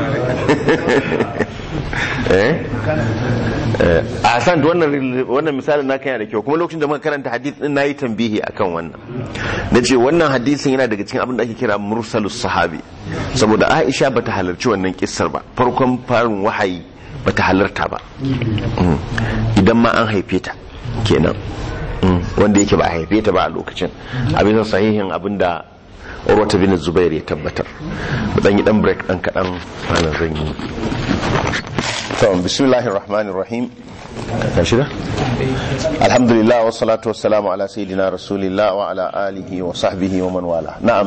eh Eh, a san wannan wannan misalin na yana da kyau kuma lokacin da muka karanta hadith din nayi tambihi akan wannan nace wannan hadisin yana daga cikin abin da ake kira mursalus sahabi saboda Aisha bata halarci wannan kissar ba farkon farin wahayi bata halarta ba Mm. idan ma an haife ta kenan Mm. wanda yake ba a haife ta ba a lokacin abin sahihin abin da Urwata bin Zubair ya tabbatar mu dan yi dan break dan kadan ana zan yi to bismillahir rahmanir rahim kashi da alhamdulillah wa salatu wa salamu ala sayyidina rasulillah wa ala alihi wa sahbihi wa man wala na'am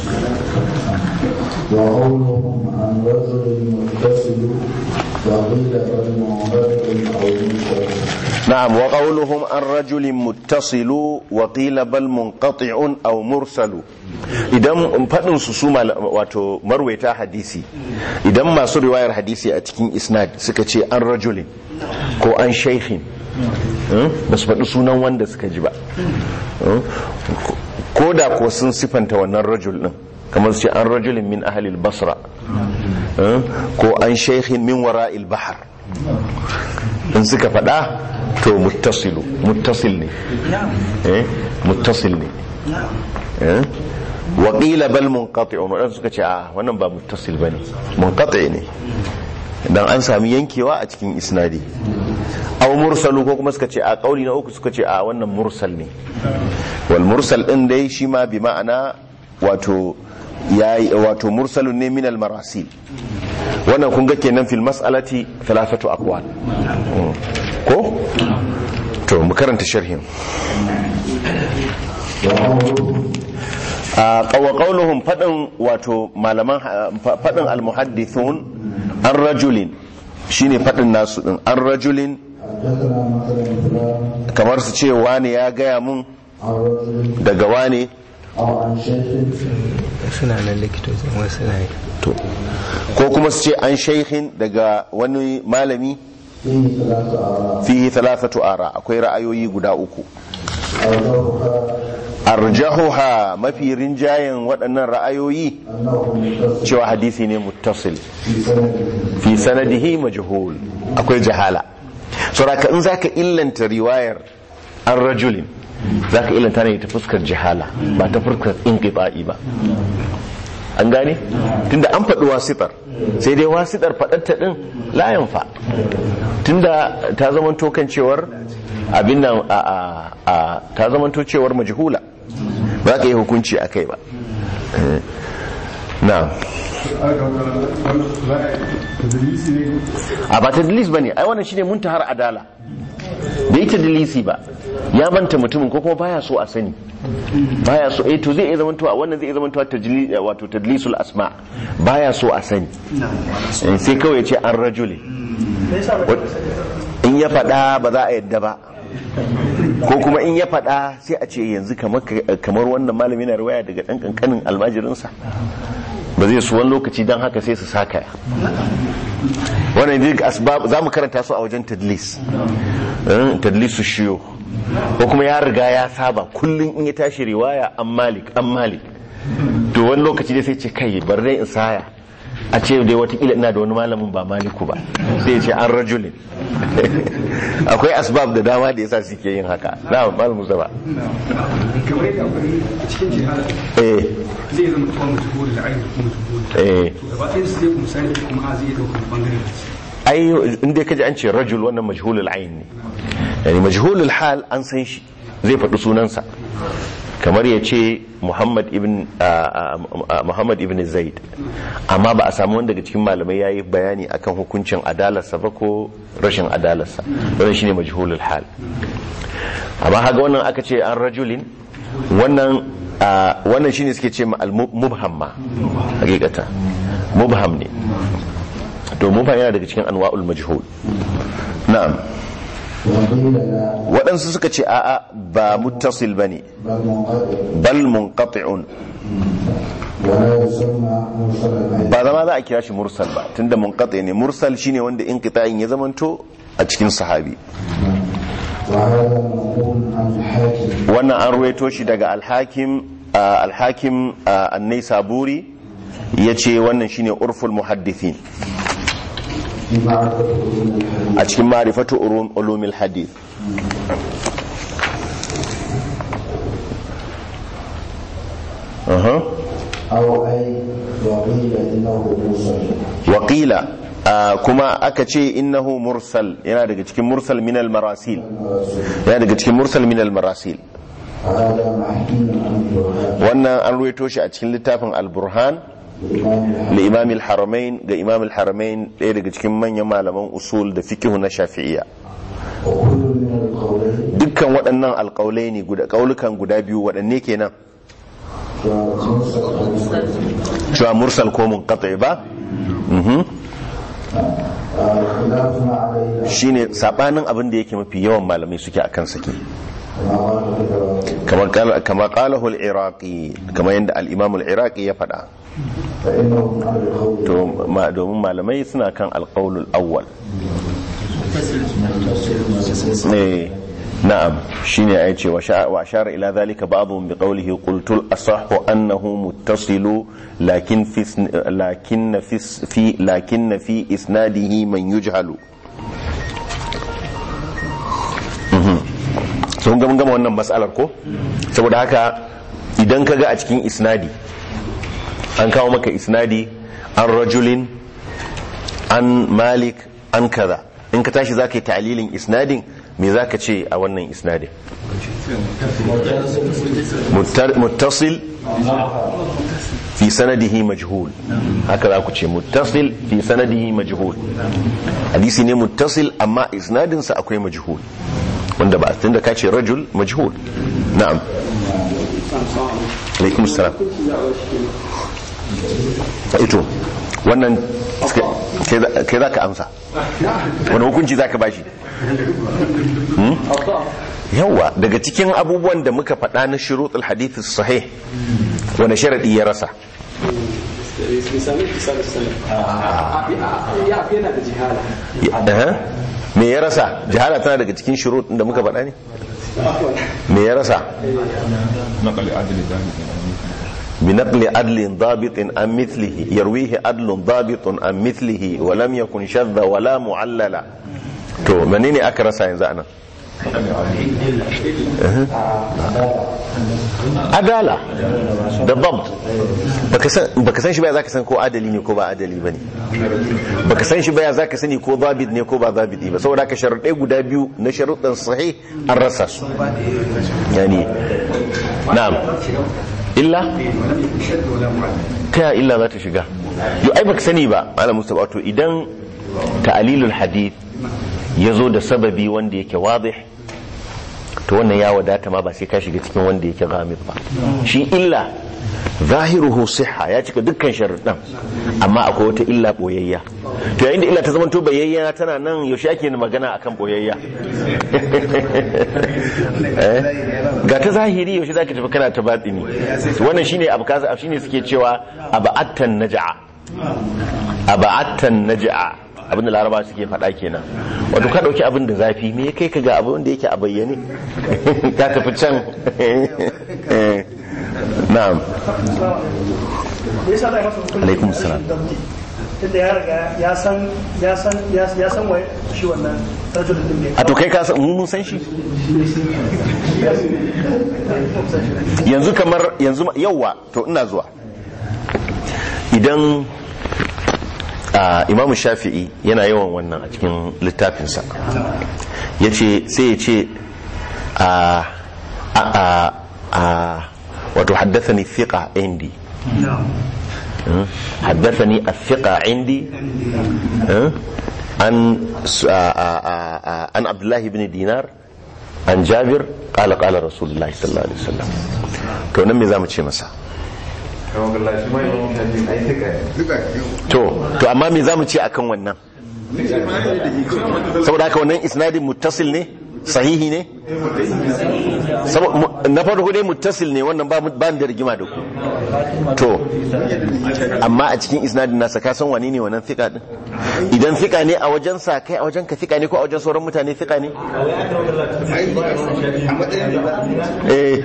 وقولهم عن رجل متصل وقيل بل منقطع او منقطع na'am wa qawluhum an rajulin muttasilu wa qila bal munqati'un aw mursalu idan fadin su su mal- wato marwaita hadisi idan masu riwayar hadisi a cikin isnad suka ce an rajulin ko an shaykhin ba su faɗi sunan wanda suka ji ba Hmm? ko da ko sun sifanta wannan rajul din kamar su ce an rajulin min ahalil basra Hmm? ko an shaykhin min wara'il bahar in suka faɗa to muttasilu muttasil ne eh muttasil ne eh wa qila bal munqati'un wadan suka ce a wannan ba muttasil bane munqati ne dan an sami yankewa a cikin isnadi aw mursalu ko kuma suka ce a kauli na uku suka ce a wannan mursal ne wal mursal din dai shi ma bi ma'ana wato yayi wato mursalun ne min al marasil wannan kun ga kenan fil mas'alati thalathatu aqwal Mm. ko to mu karanta sharhin a qawa qawluhum fadin wato malaman fadin al muhaddithun an rajulin shine fadin nasu din an rajulin حدثنا مثلا فلان kamar su ce wane ya gaya mun عن رجل daga wane او عن شيخ suna nan likitocin wasu na yi to ko kuma su ce an shaykhin daga wani malami فيه ثلاث اراء fihi thalathatu ara akwai ra'ayoyi guda uku اوجهها arjahuha mafi rinjayen waɗannan ra'ayoyi انه متصل cewa hadisi ne muttasil في سنده fi sanadihi majhul akwai jahala saboda in zaka illanta riwayar an rajulin zaka illanta ne ta fuskar jahala ba ta fuskar inqita'i ba an gane tunda an faɗi wasitar sai dai wasitar faɗarta ɗin layan fa tunda ta zamanto kan cewar abin nan a a a ta zamanto cewar majhula ba za ka yi hukunci a kai ba Eh, na'am a ba tadlis ba ne ai wannan shine muntahar adala bai tadlisi ba ya manta mutumin ko kuma baya so a sani baya so eh to zai iya zamantowa wannan zai iya zamantowa tajli wato tadlisul asma baya so a sani Eh, sai kawai ya ce an rajuli in ya faɗa ba za a yadda ba ko kuma in ya faɗa sai a ce yanzu kamar kamar wannan malami na riwaya daga ɗan ƙanƙanin almajirinsa ba zai su wani lokaci don haka sai su sakaya wannan duk asbab za mu karanta su a wajen tadlis Eh, tadlisu shiyo ko kuma ya riga ya saba kullum in ya tashi riwaya an malik an malik to wani lokaci dai sai ce kai bar dai in saya a ce dai watakila ina da wani malamin ba maliku ba sai ya ce an rajulin akwai asbab da dama da yasa suke yin haka na mal musa ba kamar yadda akwai cikin jihar eh zai zama tuwa mutu da ainihin kuma mutu eh to gaba ɗaya su zai kuma sani kuma a zai iya ɗaukar bangare da su ai inda kaji an ce rajul wannan majhulul ayn ne yani majhulul hal an san shi zai faɗi sunansa kamar ya ce Muhammad ibn ah, ah, Muhammad ibn Zaid amma ba a samu wanda daga cikin malamai yayi bayani akan hukuncin adalarsa ba ko rashin adalarsa wannan shine majhulul hal amma haga wannan aka ce an rajulin wannan ah, wannan shine suke ce ma al-mubham ma hakikata mubham ne to mubham yana daga cikin anwa'ul majhul na'am وقيل لا waɗansu suka ce a'a ba muttasil bane بل منقطع bal munqati'un ولا يسمى مرسلا أيضا ba zama za a kira shi mursal ba tunda munqati ne mursal shine wanda inqita'in ya zamanto a cikin sahabi وهذا منقول عن الحاكم wannan an ruwaito shi daga alhakim ah, alhakim ah, annai saburi ya ce wannan shine urful muhaddithin في معرفة علوم الحديث a cikin ma'rifatu ulum- ulumil hadith Aha. أو أي وقيل إنه مرسل waƙila ah, kuma aka ce innahu mursal yana daga cikin mursal minal marasil yana daga cikin mursal minal marasil هذا محكي عن البرهان wannan an ruwaito shi a cikin littafin al-burhan الإمام da imam al-haramain ga imam al-haramain ɗaya daga cikin manyan malaman usul da fikihu na shafi'iyya وكل من القولين dukkan waɗannan alƙaulai ne guda ƙaulukan guda biyu waɗanne kenan ومرسل أو مرسل cewa mursal ko munqati ba Mhm. خلاف ما عليه shine sabanin abin da yake mafi yawan malamai suke akan sake كما قال كده kamar qala kama qalahu al-iraqi kamar yadda al-imam al-iraqi ya faɗa فإنهم على القول to ma domin malamai suna kan al-qawl al-awwal eh na'am shine ai ce wa sha- wa ashara ila dhalika ba'dhum bi qawlihi qultu al-asahhu annahu muttasilu lakin fi isn- lakin fi s- fi lakin fi isnadihi man yujhalu sun gama gama wannan matsalar ko saboda haka idan ka ga a cikin isnadi an kawo maka isnadi an rajulin an malik an kaza in ka tashi za ka yi ta'alilin isnadin me za ka ce a wannan isnadin Muttar- muttasil fi sanadihi majhul haka za ku ce muttasil fi sanadihi majhul hadisi ne muttasil amma isnadinsa akwai majhul wanda ba tunda ka ce rajul majhul na'am alaikum salam ito wannan kai za ka amsa wani hukunci za ka bashi Hmm? yawa daga cikin abubuwan da muka faɗa na shuruɗul hadithis sahih wani sharaɗi ya rasa Aha. me ya rasa jihala tana daga cikin shuruɗin da muka faɗa ne me ya rasa نقل عدل ذلك بنقل عدل ضابط عن مثله يرويه عدل ضابط عن مثله ولم يكن شذ ولا معللا to menene aka rasa yanzu anan adala da dabt baka san baka san shi baya zaka san ko adali ne ko ba adali bane baka san shi baya zaka sani ko zabit ne ko ba zabiti ba saboda ka sharuɗai guda biyu na sharuɗan sahih an rasa su yani na'am illa ta illa za ta shiga yau ai baka sani ba ala mustapha to idan ta'alilul hadith ya zo da sababi wanda yake wadih to wannan ya wadata ma ba sai ka shiga cikin wanda yake ghamid ba shi illa zahiruhu siha ya cika dukkan sharuɗan amma akwai wata illa boyayya to yayin da illa ta zamanto bayayya tana nan yaushe ake magana akan boyayya Eh? ga ta zahiri yaushe zaka tafi kana ta batini wannan shine abu kaza shine suke cewa aba'attan naj'a aba'attan naj'a abin da laraba suke faɗa kenan wato ka ɗauki abin da zafi me ya kai ka ga abin da yake a bayyane ka tafi can na'am me yasa zai masa hukunci Alaikum da salam. rashin damti? tunda ya riga ya san ya san ya ya san wai shi wannan rajulun din ne a to kai ka san mu mun san shi yanzu kamar yanzu ma- yauwa to ina zuwa idan a imamu shafi'i yana yawan wannan a cikin littafinsa ya ce sai ya ce a a a a wato haddathani thiqa indi ها؟ حدثني الثقة عندي ها؟ عن س- آ- آ- آ- آ- عن عبد الله بن دينار عن جابر قال قال رسول الله صلى الله عليه وسلم to nan me zamu ce masa to to amma me zamu ce akan wannan saboda haka wannan isnadin muttasil ne sahihi ne Sabo- mu- na farko dai muttasil ne wannan ba ba ni da rigima da ku to amma a cikin isnadin nasa ka san wani ne wannan fika din idan fika ne a wajen sa kai a wajen ka fika ne ko a wajen sauran mutane fika ne eh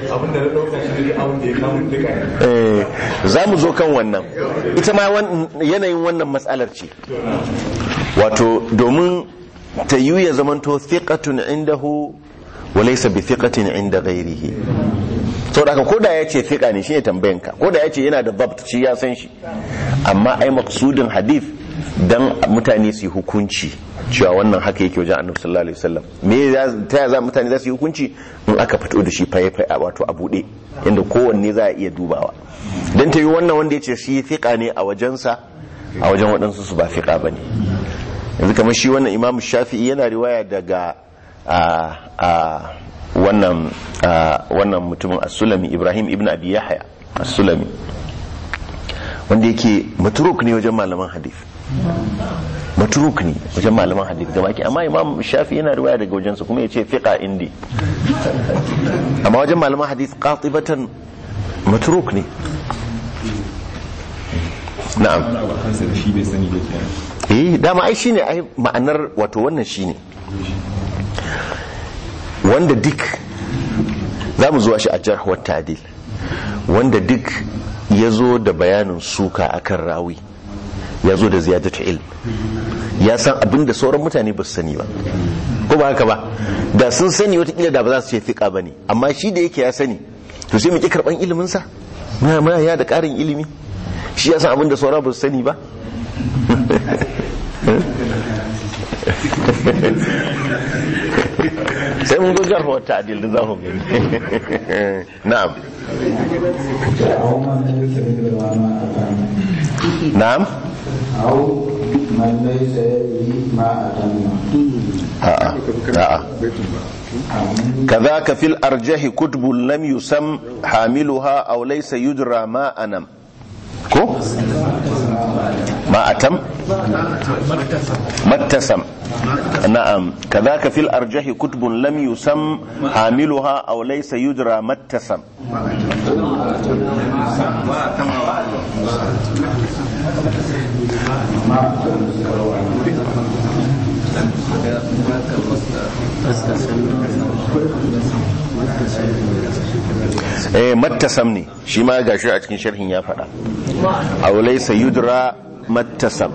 eh za mu zo kan wannan ita ma wan- yanayin wannan matsalar ce wato domin ta yi ya zamanto thiqatun indahu wa laysa bi thiqatin inda ghairihi saboda haka koda ya ce thiqa ne shine tambayan ka koda ya ce yana da dabt shi ya san shi amma ai maqsudin hadith dan mutane su yi hukunci cewa wannan haka yake wajen annabi sallallahu alaihi wasallam me ya- ta ya za mutane za su yi hukunci in aka fito da shi faye faye wato a bude inda kowanne za a iya dubawa dan ta yi wannan wanda ya ce shi thiqa ne a wajensa a wajen waɗansu su ba thiqa bane yanzu kamar shi wannan imam shafi'i yana riwaya daga a a wannan a wannan mutumin as-sulami ibrahim ibn abi yahya as-sulami wanda yake matruk ne wajen malaman hadith matruk ne wajen malaman hadith gaba ke amma imam shafi yana riwaya daga wajensa kuma ya ce fiqa indi amma wajen malaman hadith qatibatan matruk ne na'am wani abu a kansa da shi bai sani ba kenan eh dama ai shine ai ma'anar wato wannan shine wanda duk za mu zuwa shi a jarh wa ta'dil wanda duk ya zo da bayanin suka akan rawi ya zo da ziyadatu ilm ya san abin da sauran mutane ba su sani ba ko ba haka ba da sun sani watakila da ba za su ce fiƙa ba ne amma shi da yake ya sani to sai mu ƙi karɓan iliminsa muna muna ya da ƙarin ilimi shi ya san abin da sauran ba su sani ba sai mun gugar wata adil da za mu gani na'am أو من ليس يدري ما أتم na'am أو من ليس يدري ما أتم a'a a'a كذاك في الأرجح كتب لم يسم حاملها أو ليس يدرى ما أنم كو ما أتم ما اتسم نعم كذاك في الأرجح كتب لم يسم حاملها أو ليس يدرى ما اتسم eh mattasam ne shi ma gashi a cikin sharhin ya faɗa aw laysa yudra mattasam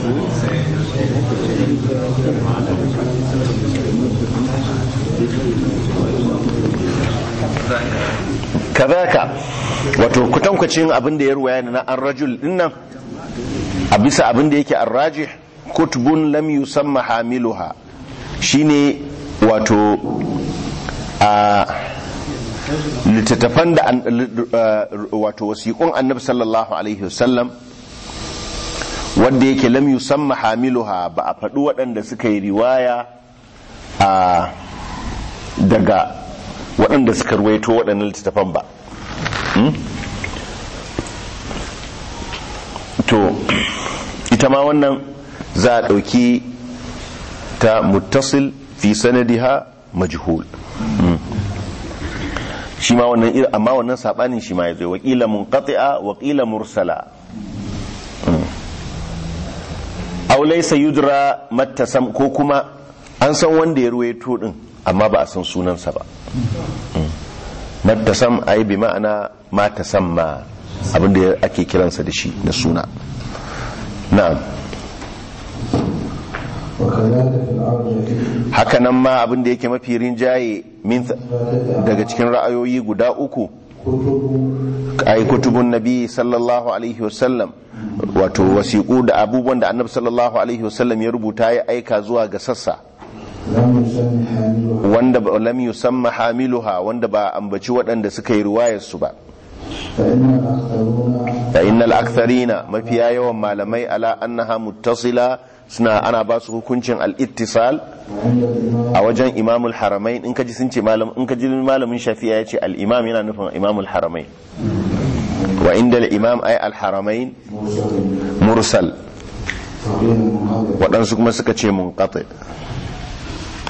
kazaka wato kutankwacin abin da ya ruwaya na an rajul dinnan a bisa abin da yake arrajih kutubun lam yusamma hamiluha shine wato a littattafan da an- li- uh, wato wasiƙun annabi sallallahu alaihi wasallam wanda yake lam yusamma hamiluha ba a faɗi waɗanda suka yi riwaya a daga waɗanda suka ruwaito waɗannan littattafan ba Hmm? to ita ma wannan za a ɗauki ta muttasil fi sanadiha majhul Hmm. shi ma wannan iri amma wannan sabanin shi ma ya zo wakila munqati'a wakila mursala Mm. aw laysa yudra mattasam ko kuma an san wanda ya ruwaito din amma ba a san sunansa ba Mm. mattasam ai bi ma'ana ma tasamma abinda ake kiransa da shi da suna na'am وكذلك في الأرجح hakanan ma abinda yake mafi rinjaye min daga cikin ra'ayoyi guda uku كتب ai kutubun nabi sallallahu alaihi wasallam wato wasiƙu da abubuwan da annabi sallallahu alaihi wasallam ya rubuta ya aika zuwa ga sassa لم يسمى حاملها wanda ba lam yusamma hamiluha wanda ba a ambaci waɗanda suka yi riwayar su ba فإن الأكثرون fa innal aktharina mafiya yawan malamai ala annaha muttasila suna ana ba su hukuncin al-ittisal وعند الإمام a wajen imamul haramain in kaji sun ce malam in kaji malamin shafi'a ya ce al-imam yana nufin imamul haramain wa inda al-imam ay al-haramain مرسل mursal فقيل منقطع waɗansu kuma suka ce munqati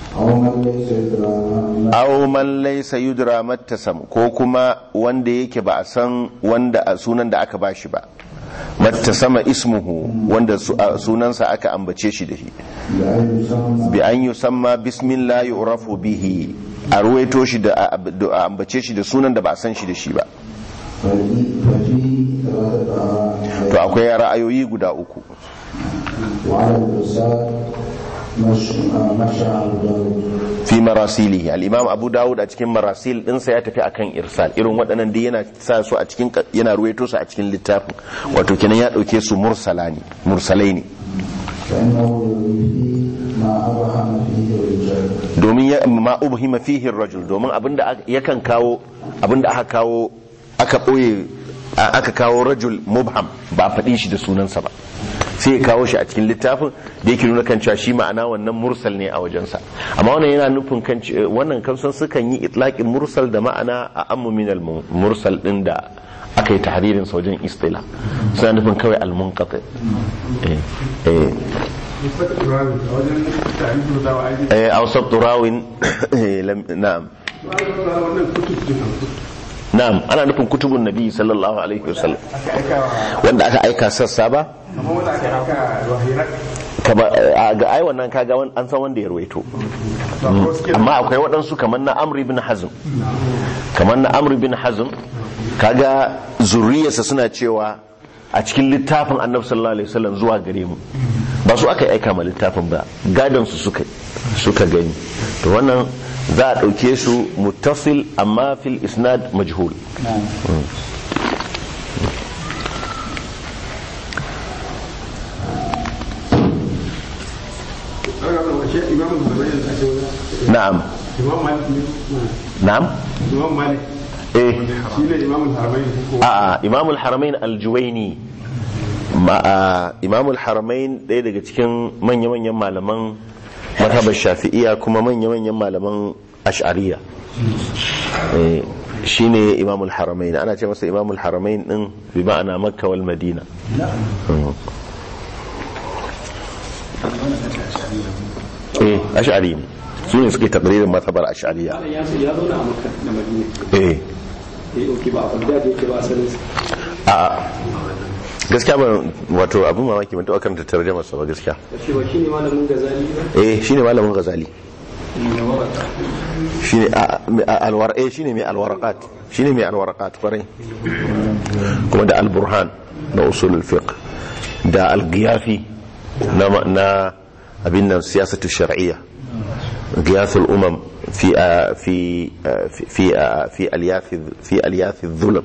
أو من ليس يدرى aw man laysa yudra mattasam ko kuma wanda yake ba a san wanda a sunan da aka bashi ba mattasama ismuhu wanda su- a sunansa aka ambace shi da shi بأن يسمى bi an yusamma bismillah yu'rafu bihi a ruwaito shi da a a ambace shi da sunan da ba a san shi da shi ba ففي- ففيه ثلاثة آراء to akwai ra'ayoyi guda uku وعلى الإرسال مش مشى أبو داود fi marasilihi al-imam abu dawud a cikin marasil dinsa ya tafi akan irsal irin waɗannan da yana sa su a cikin yana ruwaito su a cikin littafin wato kenan ya ɗauke su mursala ne mursalai ne فإنه يروي فيه ما أبهم فيه الرجال domin ya ma ubhima fihi rajul domin abinda aka- yakan kawo abinda aka kawo aka boye a- aka kawo rajul mubham ba a faɗi shi da sunansa ba sai ya kawo shi a cikin littafin da yake nuna kan cewa shi ma'ana wannan mursal ne a wajensa amma wannan yana nufin kan ce- wannan kamsan sukan yi itlaqin mursal da ma'ana a ammu min al mursal din da aka yi tahririn sa wajen istila suna nufin kawai al munqati eh eh wajen tarihin da wa aiki eh awsat turawin eh, lam- na'am wannan kutub din na'am ana nufin kutubun nabi sallallahu alaihi wasallam aka aika wa wanda aka aika sassa ba amma wanda aka aika wahirar kama a ga ai wannan kaga wan- an san wanda ya ruwaito amma akwai waɗansu kamar na amri bin hazm kamar na amri bin hazm kaga zuriyarsa suna cewa a cikin littafin annabi sallallahu alaihi wasallam zuwa gare mu ba su aka aika ma littafin ba gadon su suka suka gani to wannan za a ɗauke su muttasil amma fil isnad majhul imam zubair da ake wani na'am imam malik ne na'am imam malik eh shi ne imam haramain ko a'a imamul haramain aljuwaini ma a imamul haramain ɗaya daga cikin manya-manyan malaman mazhabar shafi'iya kuma manya-manyan malaman ash'ariya Eh, shine imamul haramain ana ce masa imamul haramain din bi ma'ana makka wal madina Mm. eh ash'ari ne su ne suke takririn mazhabar ash'ariya ya ya zauna a makka da madina eh eh oke ba a bagdad yake ba asalin a gaskiya ba wato abin mamaki ban taɓa karanta tarjamar sa ba gaskiya shi ba shine malamin gazali ba eh shine malamin ghazali ne waraka shine a- a- alwar eh shine mai alwaraqat shine mai alwaraqat kwarai kuma da alburhan na usul fiqh da algiyafi na na abin nan siyasatu shar'iyya غياث الأمم في آه، في آه، في في آه، في ألياف في ألياف الظلم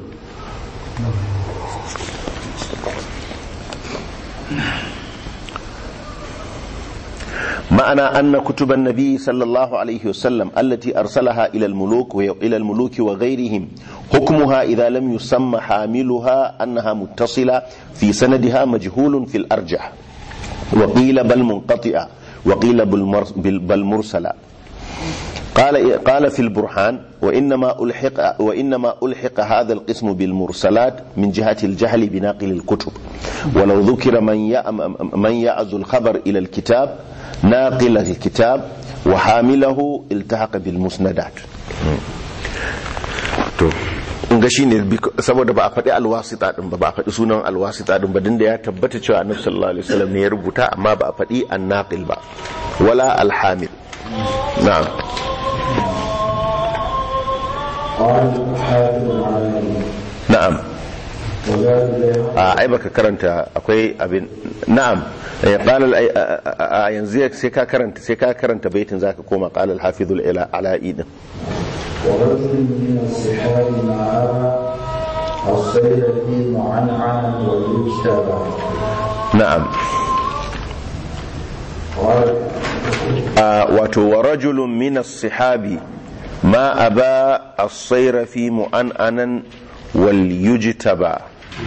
معنى أن كتب النبي صلى الله عليه وسلم التي أرسلها إلى الملوك إلى الملوك وغيرهم حكمها إذا لم يسمى حاملها أنها متصلة في سندها مجهول في الأرجح وقيل بل منقطعة وقيل بالمر- بل بل مرسلة قال قال في البرهان وإنما ألحق وإنما ألحق هذا القسم بالمرسلات من جهة الجهل بناقل الكتب ولو ذكر من يأم- من يعز الخبر إلى الكتاب ناقل الكتاب وحامله التحق بالمسندات to in ga shine bik- saboda ba a faɗi alwasita din ba ba a faɗi sunan alwasita din ba din da ya tabbata cewa annabi sallallahu alaihi wasallam ne ya rubuta amma ba a faɗi annaqil ba wala alhamil na'am قال الحافظ العلامي na'am وزاد البيهقي a ai baka karanta akwai abin na'am eh, qala al- a- a a- yanzu sai ka karanta sai ka karanta baitin zaka koma qala al-hafiz al-ala'i din ورجل من الصحاب ما أرى الصيد فيه معنعنا والمجتبى na'am قال a wato wa rajulun min as-sahabi ma aba as-sayra fi mu'an'anan wal yujtaba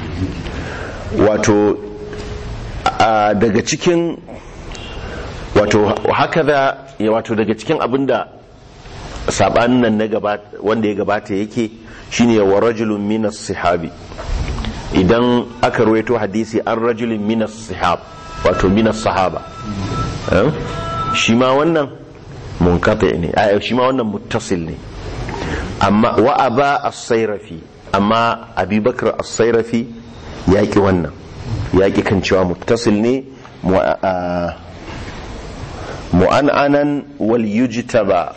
wato a daga cikin wato haka da ya wato daga cikin abinda sabanin nan na gabata wanda ya gabata yake shine wa rajulun min as-sahabi idan aka ruwaito hadisi an rajulun min as-sahab wato min as-sahaba Eh? shi ma wannan munqati ne a shi ma wannan muttasil ne amma wa aba as-sayrafi amma abubakar as-sayrafi ya ki wannan ya ki kan cewa muttasil ne mu- a- mu'an'anan wal yujtaba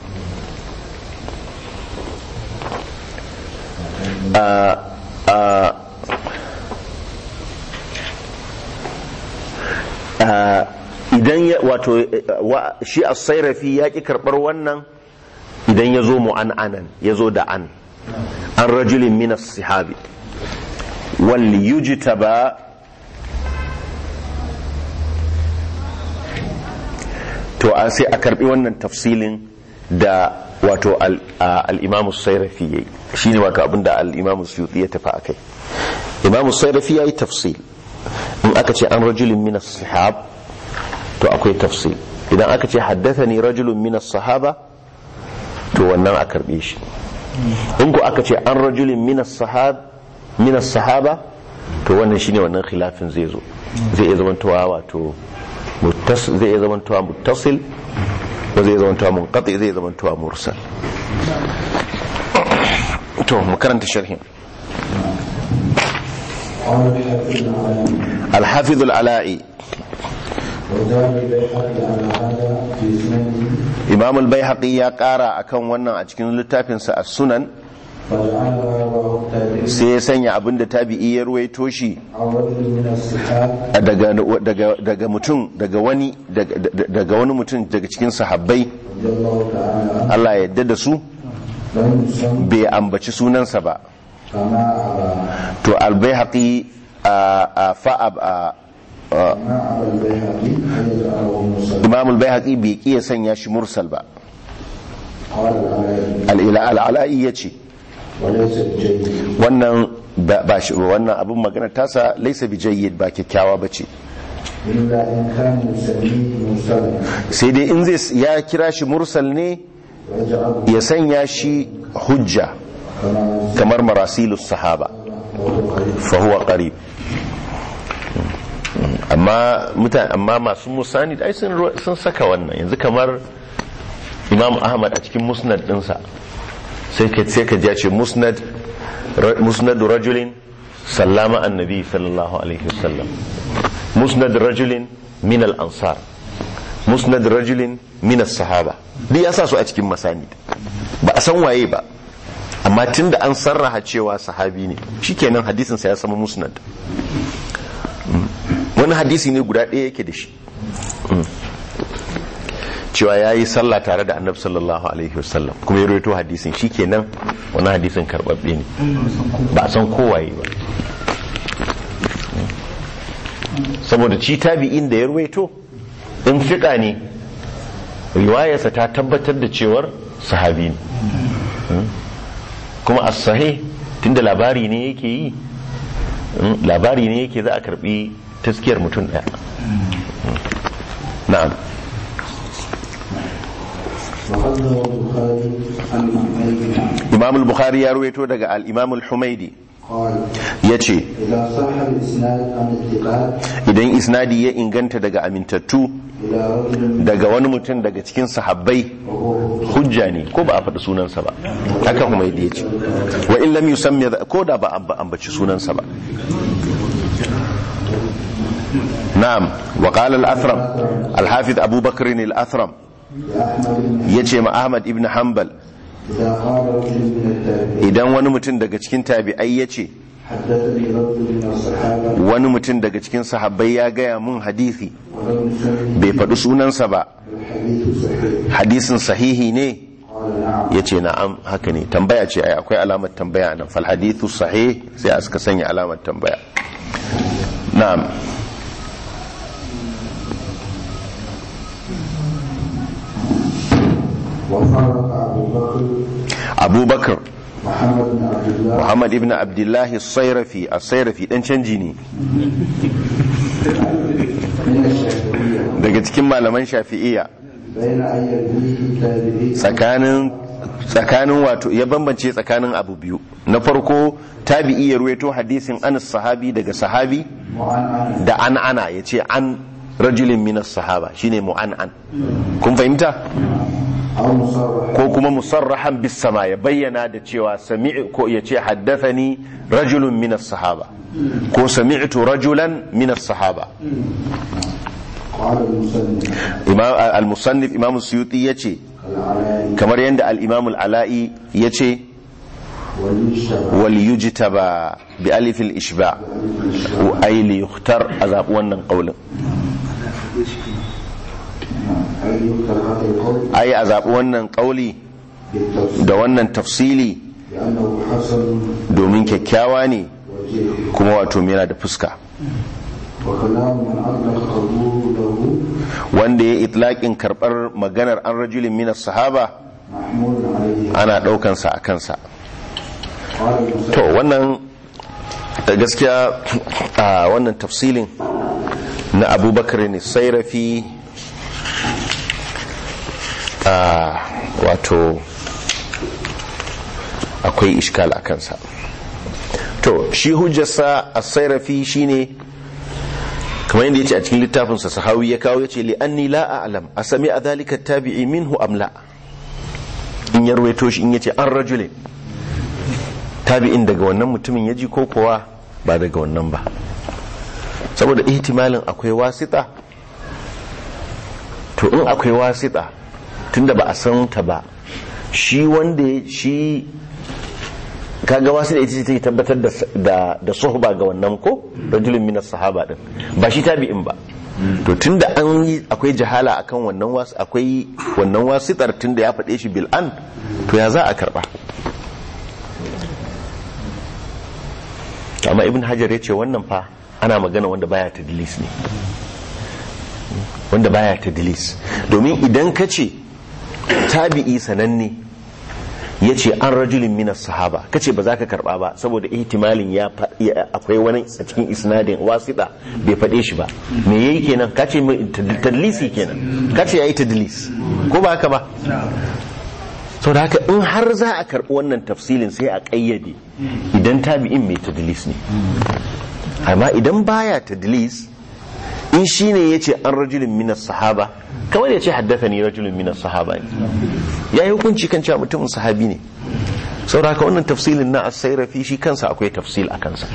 a a a idan ya wato eh, wa- shi as-sayrafi ya ki karbar wannan idan ya zo mu'an'anan ya zo da an an rajulin min as-sahabi wal yujtaba to a sai a karbi wannan tafsilin da wato al- a- al-imamu sairafi yayi shine wato abinda al-imamu suyuti ya tafi akai imamu sairafi yayi tafsil in aka ce an rajulin min as-sahab to akwai tafsil idan aka ce haddathani rajulun min as-sahaba to wannan a karbe shi in ku aka ce an rajulin min as-sahab min as-sahaba to wannan shine wannan khilafin zai zo zai iya zamantowa wato muttas zai iya zamantowa muttasil ko zai iya zamantowa munqati zai iya zamantowa mursal to mu karanta sharhin قال الحافظ العلامي al-hafiz al-ala'i وزاد البيحقي على هذا في سننه imam al-baihaqi ya kara akan wannan a cikin littafinsa as-sunan فجعلها رواه التابعي sai ya sanya abinda tabi'i ya ruwaito shi عن رجل من الصحاب daga daga daga mutum daga wani daga daga wani mutum daga cikin sahabbai رضي الله تعالى عنه Allah ya yarda da su لم يسم bai ambaci sunansa ba كما أبى to al-baihaqi a a fa'ab a a- كما أبى البيهقي أن يجعله مرسلا imam al-baihaqi bai ki ya sanya shi mursal ba قال العلامي al-ila al-ala'i yace وليس بجيد wannan ba ba shi wannan abin magana tasa laysa bi jayyid ba kyakkyawa bace إلا إن كان يسميه مرسلا sai dai in zai ya kira shi mursal ne ويجعله ya sanya shi hujja كما kamar marasilus sahaba وهو قريب fa huwa qarib amma mutane amma masu musani ai sun ru- sun saka wannan yanzu kamar imam ahmad a cikin musnad dinsa sai ka sai ka ji ya ce musnad ra- musnad rajulin sallama annabi sallallahu alaihi wasallam musnad rajulin min al ansar musnad rajulin min as sahaba duk ya sa su a cikin masanid ba a san waye ba amma tunda an sarraha cewa sahabi ne shikenan hadisin sa ya sama musnad Mm. wani hadisi ne guda ɗaya yake da shi Mm. cewa ya yi sallah tare da annabi sallallahu alaihi wasallam kuma ya rawaito hadisin shikenan wani hadisin karbabbe ne ba a san kowaye ba Mm. saboda ci tabi'in da ya rawaito in fiƙa ne riwayarsa ta tabbatar da cewar sahabi ne Mm. kuma as-sahih tunda labari ne yake yi mm, labari ne yake za a karbi taskiyar mutum daya na'am وقدم البخاري عن محمد imam al-bukhari ya ruwaito daga al-imam al-humaidi قال yace إذا صح الإسناد عن الثقات idan isnadi ya inganta daga amintattu إلى رجل daga wani mutum daga cikin sahabbai وهو hujja ne ko ba a faɗi sunansa ba haka humaidi ya ce wa in lam yusammi ko da ba a ambaci sunansa ba na'am wa qala al-athram al-hafiz abubakar al-athram لأحمد بن yace ma ahmad ibn hanbal إذا قال رجل من التابعين idan wani mutum daga cikin tabi'ai ya ce حدثني رجل من الصحابة wani mutum daga cikin sahabbai ya gaya mun hadisi ولم يسمي bai faɗi sunansa ba الحديث صحيح hadisin sahihi ne قال نعم ya ce na'am haka ne tambaya ce ai akwai alamar tambaya nan fal hadithu sahih sai a suka sanya alamar tambaya na'am وفرق أبو بكر abubakar محمد بن عبد الله muhammad ibn abdullahi sairafi a sairafi dan canji ne من الشافعية daga cikin malaman shafi'iyya بين أن يرويه التابعي tsakanin tsakanin wato ya bambance tsakanin abu biyu na farko tabi'i ya ruwaito hadisin anas sahabi daga sahabi وعن أنس da an ana ya ce an rajulin min as-sahaba shine mu'an'an kun fahimta أو مصرح ko kuma musarrahan bis sama ya bayyana da cewa sami'u ko ya ce haddathani rajulun min as-sahaba ko sami'tu rajulan min as-sahaba قال المسلم imam al-musannif imam suyuti yace العلائي kamar yadda al-imam al-ala'i yace والمجتبى wal yujtaba bi alif al-ishba wa ay li yukhtar azab wannan qaulin أي يذكر هذا القول ai azab wannan qauli بالتفصيل da wannan tafsili لأنه حسن domin kyakkyawa ne وجيه kuma wato yana da fuska وكلام من أطلق قبوله wanda ya itlaqin karbar maganar an rajulin min as-sahaba محمول عليه ana daukansa a kansa قال to المسلم wannan da gaskiya a wannan tafsilin na abubakar ne sairafi a wato akwai ishkal a kansa to shi hujjarsa a sairafi shine kamar yadda ya ce a cikin littafinsa sahawi ya kawo ya ce li'anni la a'lam a sami a zalika tabi'i minhu amla in ya ruwaito shi in ya ce an rajulin tabi'in daga wannan mutumin ya ji ko kowa ba daga wannan ba saboda ihtimalin akwai wasita to in akwai wasita tunda ba a san ta ba shi wanda ya- shi kaga wasita ita ce take tabbatar da da da suhba ga wannan ko rajulun minas sahaba din ba shi tabi'in ba to tunda an yi akwai jahala akan wannan was akwai wannan wasitar tunda ya faɗe shi bil an to ya za a karba amma ibn hajar ya ce wannan fa ana magana wanda baya tadlis ne wanda baya tadlis domin idan ka ce tabi'i sananne ya ce an rajulin minas sahaba ka ce ba za ka karba ba saboda ihtimalin ya fa- ya- akwai wani a cikin isnadin wasita bai faɗe shi ba me yayi kenan ka ce mai tad- tadlisi kenan ka ce yayi tadlis ko ba haka ba sau da haka in har za a karɓi wannan tafsilin sai a ƙayyade idan tabi'in mai tadlis ne amma idan baya tadlis in shi ne ya ce an rajulun minas sahaba kamar ya ce haddasa ni rajulun minas sahaba ne ya yi hukunci kan cewa mutumin sahabi ne sau da haka wannan tafsilin na asairafi shi kansa akwai tafsil a kansa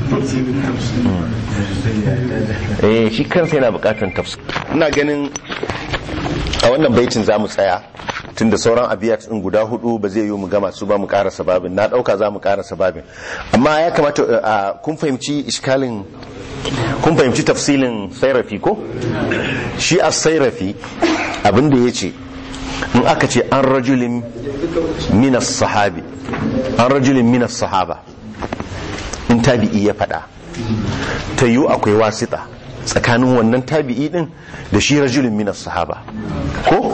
eh shi kansa yana bukatar tafsil ina ganin a wannan baitin za mu tsaya tunda sauran abiyat din guda hudu ba zai yi mu gama su ba mu karasa babin na dauka za mu karasa babin amma ya kamata a kun fahimci iskalin kun fahimci tafsilin sairafi ko shi a sairafi abinda ya ce in aka ce an rajulin minas sahabi an rajulin minas sahaba in tabi'i ya faɗa ta yiwu akwai wasita tsakanin wannan tabi'i din da shi rajulin minas sahaba ko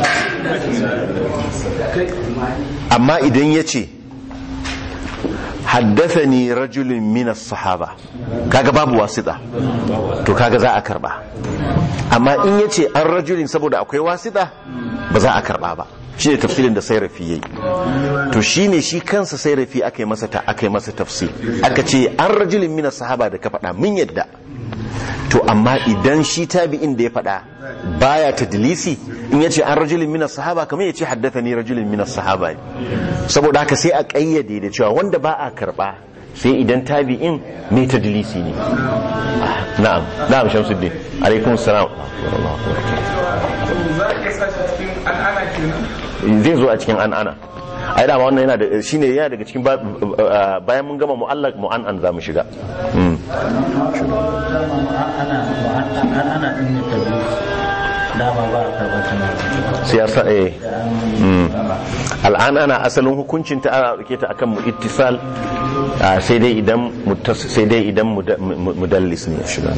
amma idan ya ce haddathani rajulun minas sahaba kaga babu wasita to kaga za a karba amma in ya ce an rajulin saboda akwai wasita ba za a karba ba shi ne tafsirin da sai rafi yayi to shi ne shi kansa sai rafi aka yi masa ta aka yi masa tafsir aka ce an rajulin minas sahaba da ka faɗa mun yadda to amma idan shi tabi'in da ya faɗa baya tadlisi in yace an rajulin minas sahaba kamar yace haddathani rajulin minas sahaba ne saboda haka sai a kayyade da cewa wanda ba a karba sai idan tabi'in mai tadlisi ne Ah, na'am na'am shamsuddin alaikum salam zai zo a cikin an'ana ai dama wannan yana da shine yana daga cikin ba- bayan mun gama mu'allaq mu'an'an za mu shiga Mm. ana ɗin tabi dama ba a karɓar tana siyasa eh Mm. al'an ana asalin hukuncin ta ana dauke ta akan mu ittisal ah, sai dai idan muttas sai dai idan muda- mu- mudallis ne ya shiga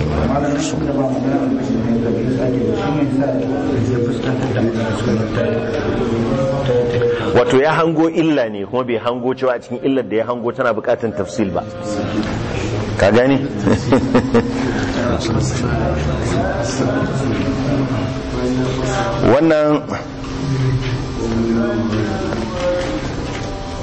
wato ya hango illa ne kuma bai hango cewa a cikin illar da ya hango tana bukatan tafsil ba ka gani wannan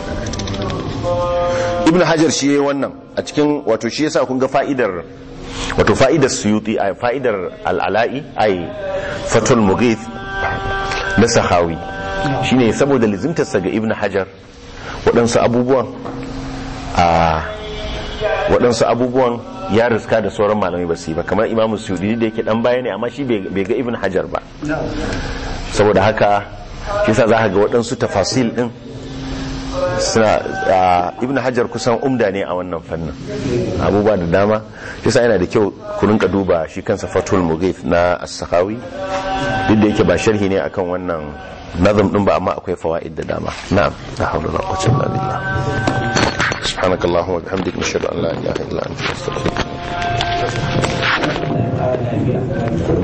ibn hajar shi yayi wannan a cikin wato shi yasa kun ga fa'idar wato fa'idar suyuti a fa'idar al'ala'i ai fatul mughith na sahawi shine saboda lizimtarsa ga ibn hajar waɗansu abubuwan a waɗansu abubuwan ya riska da sauran malamai ba su yi ba kamar imamu suyuti da yake dan baya ne amma shi bai ga ibn hajar ba saboda haka shi sa za ka ga waɗansu tafasil ɗin suna ibn hajar kusan umda ne a wannan fannin abubuwa da dama shi sa yana da kyau ku rinka duba shi kansa fatul mughith na as-sakhawi duk da yake ba sharhi ne akan wannan nazam din ba amma akwai fawaid da dama na'am la hawla wala quwwata illa billah سبحانك اللهم وبحمدك نشهد ان لا اله الا انت نستغفرك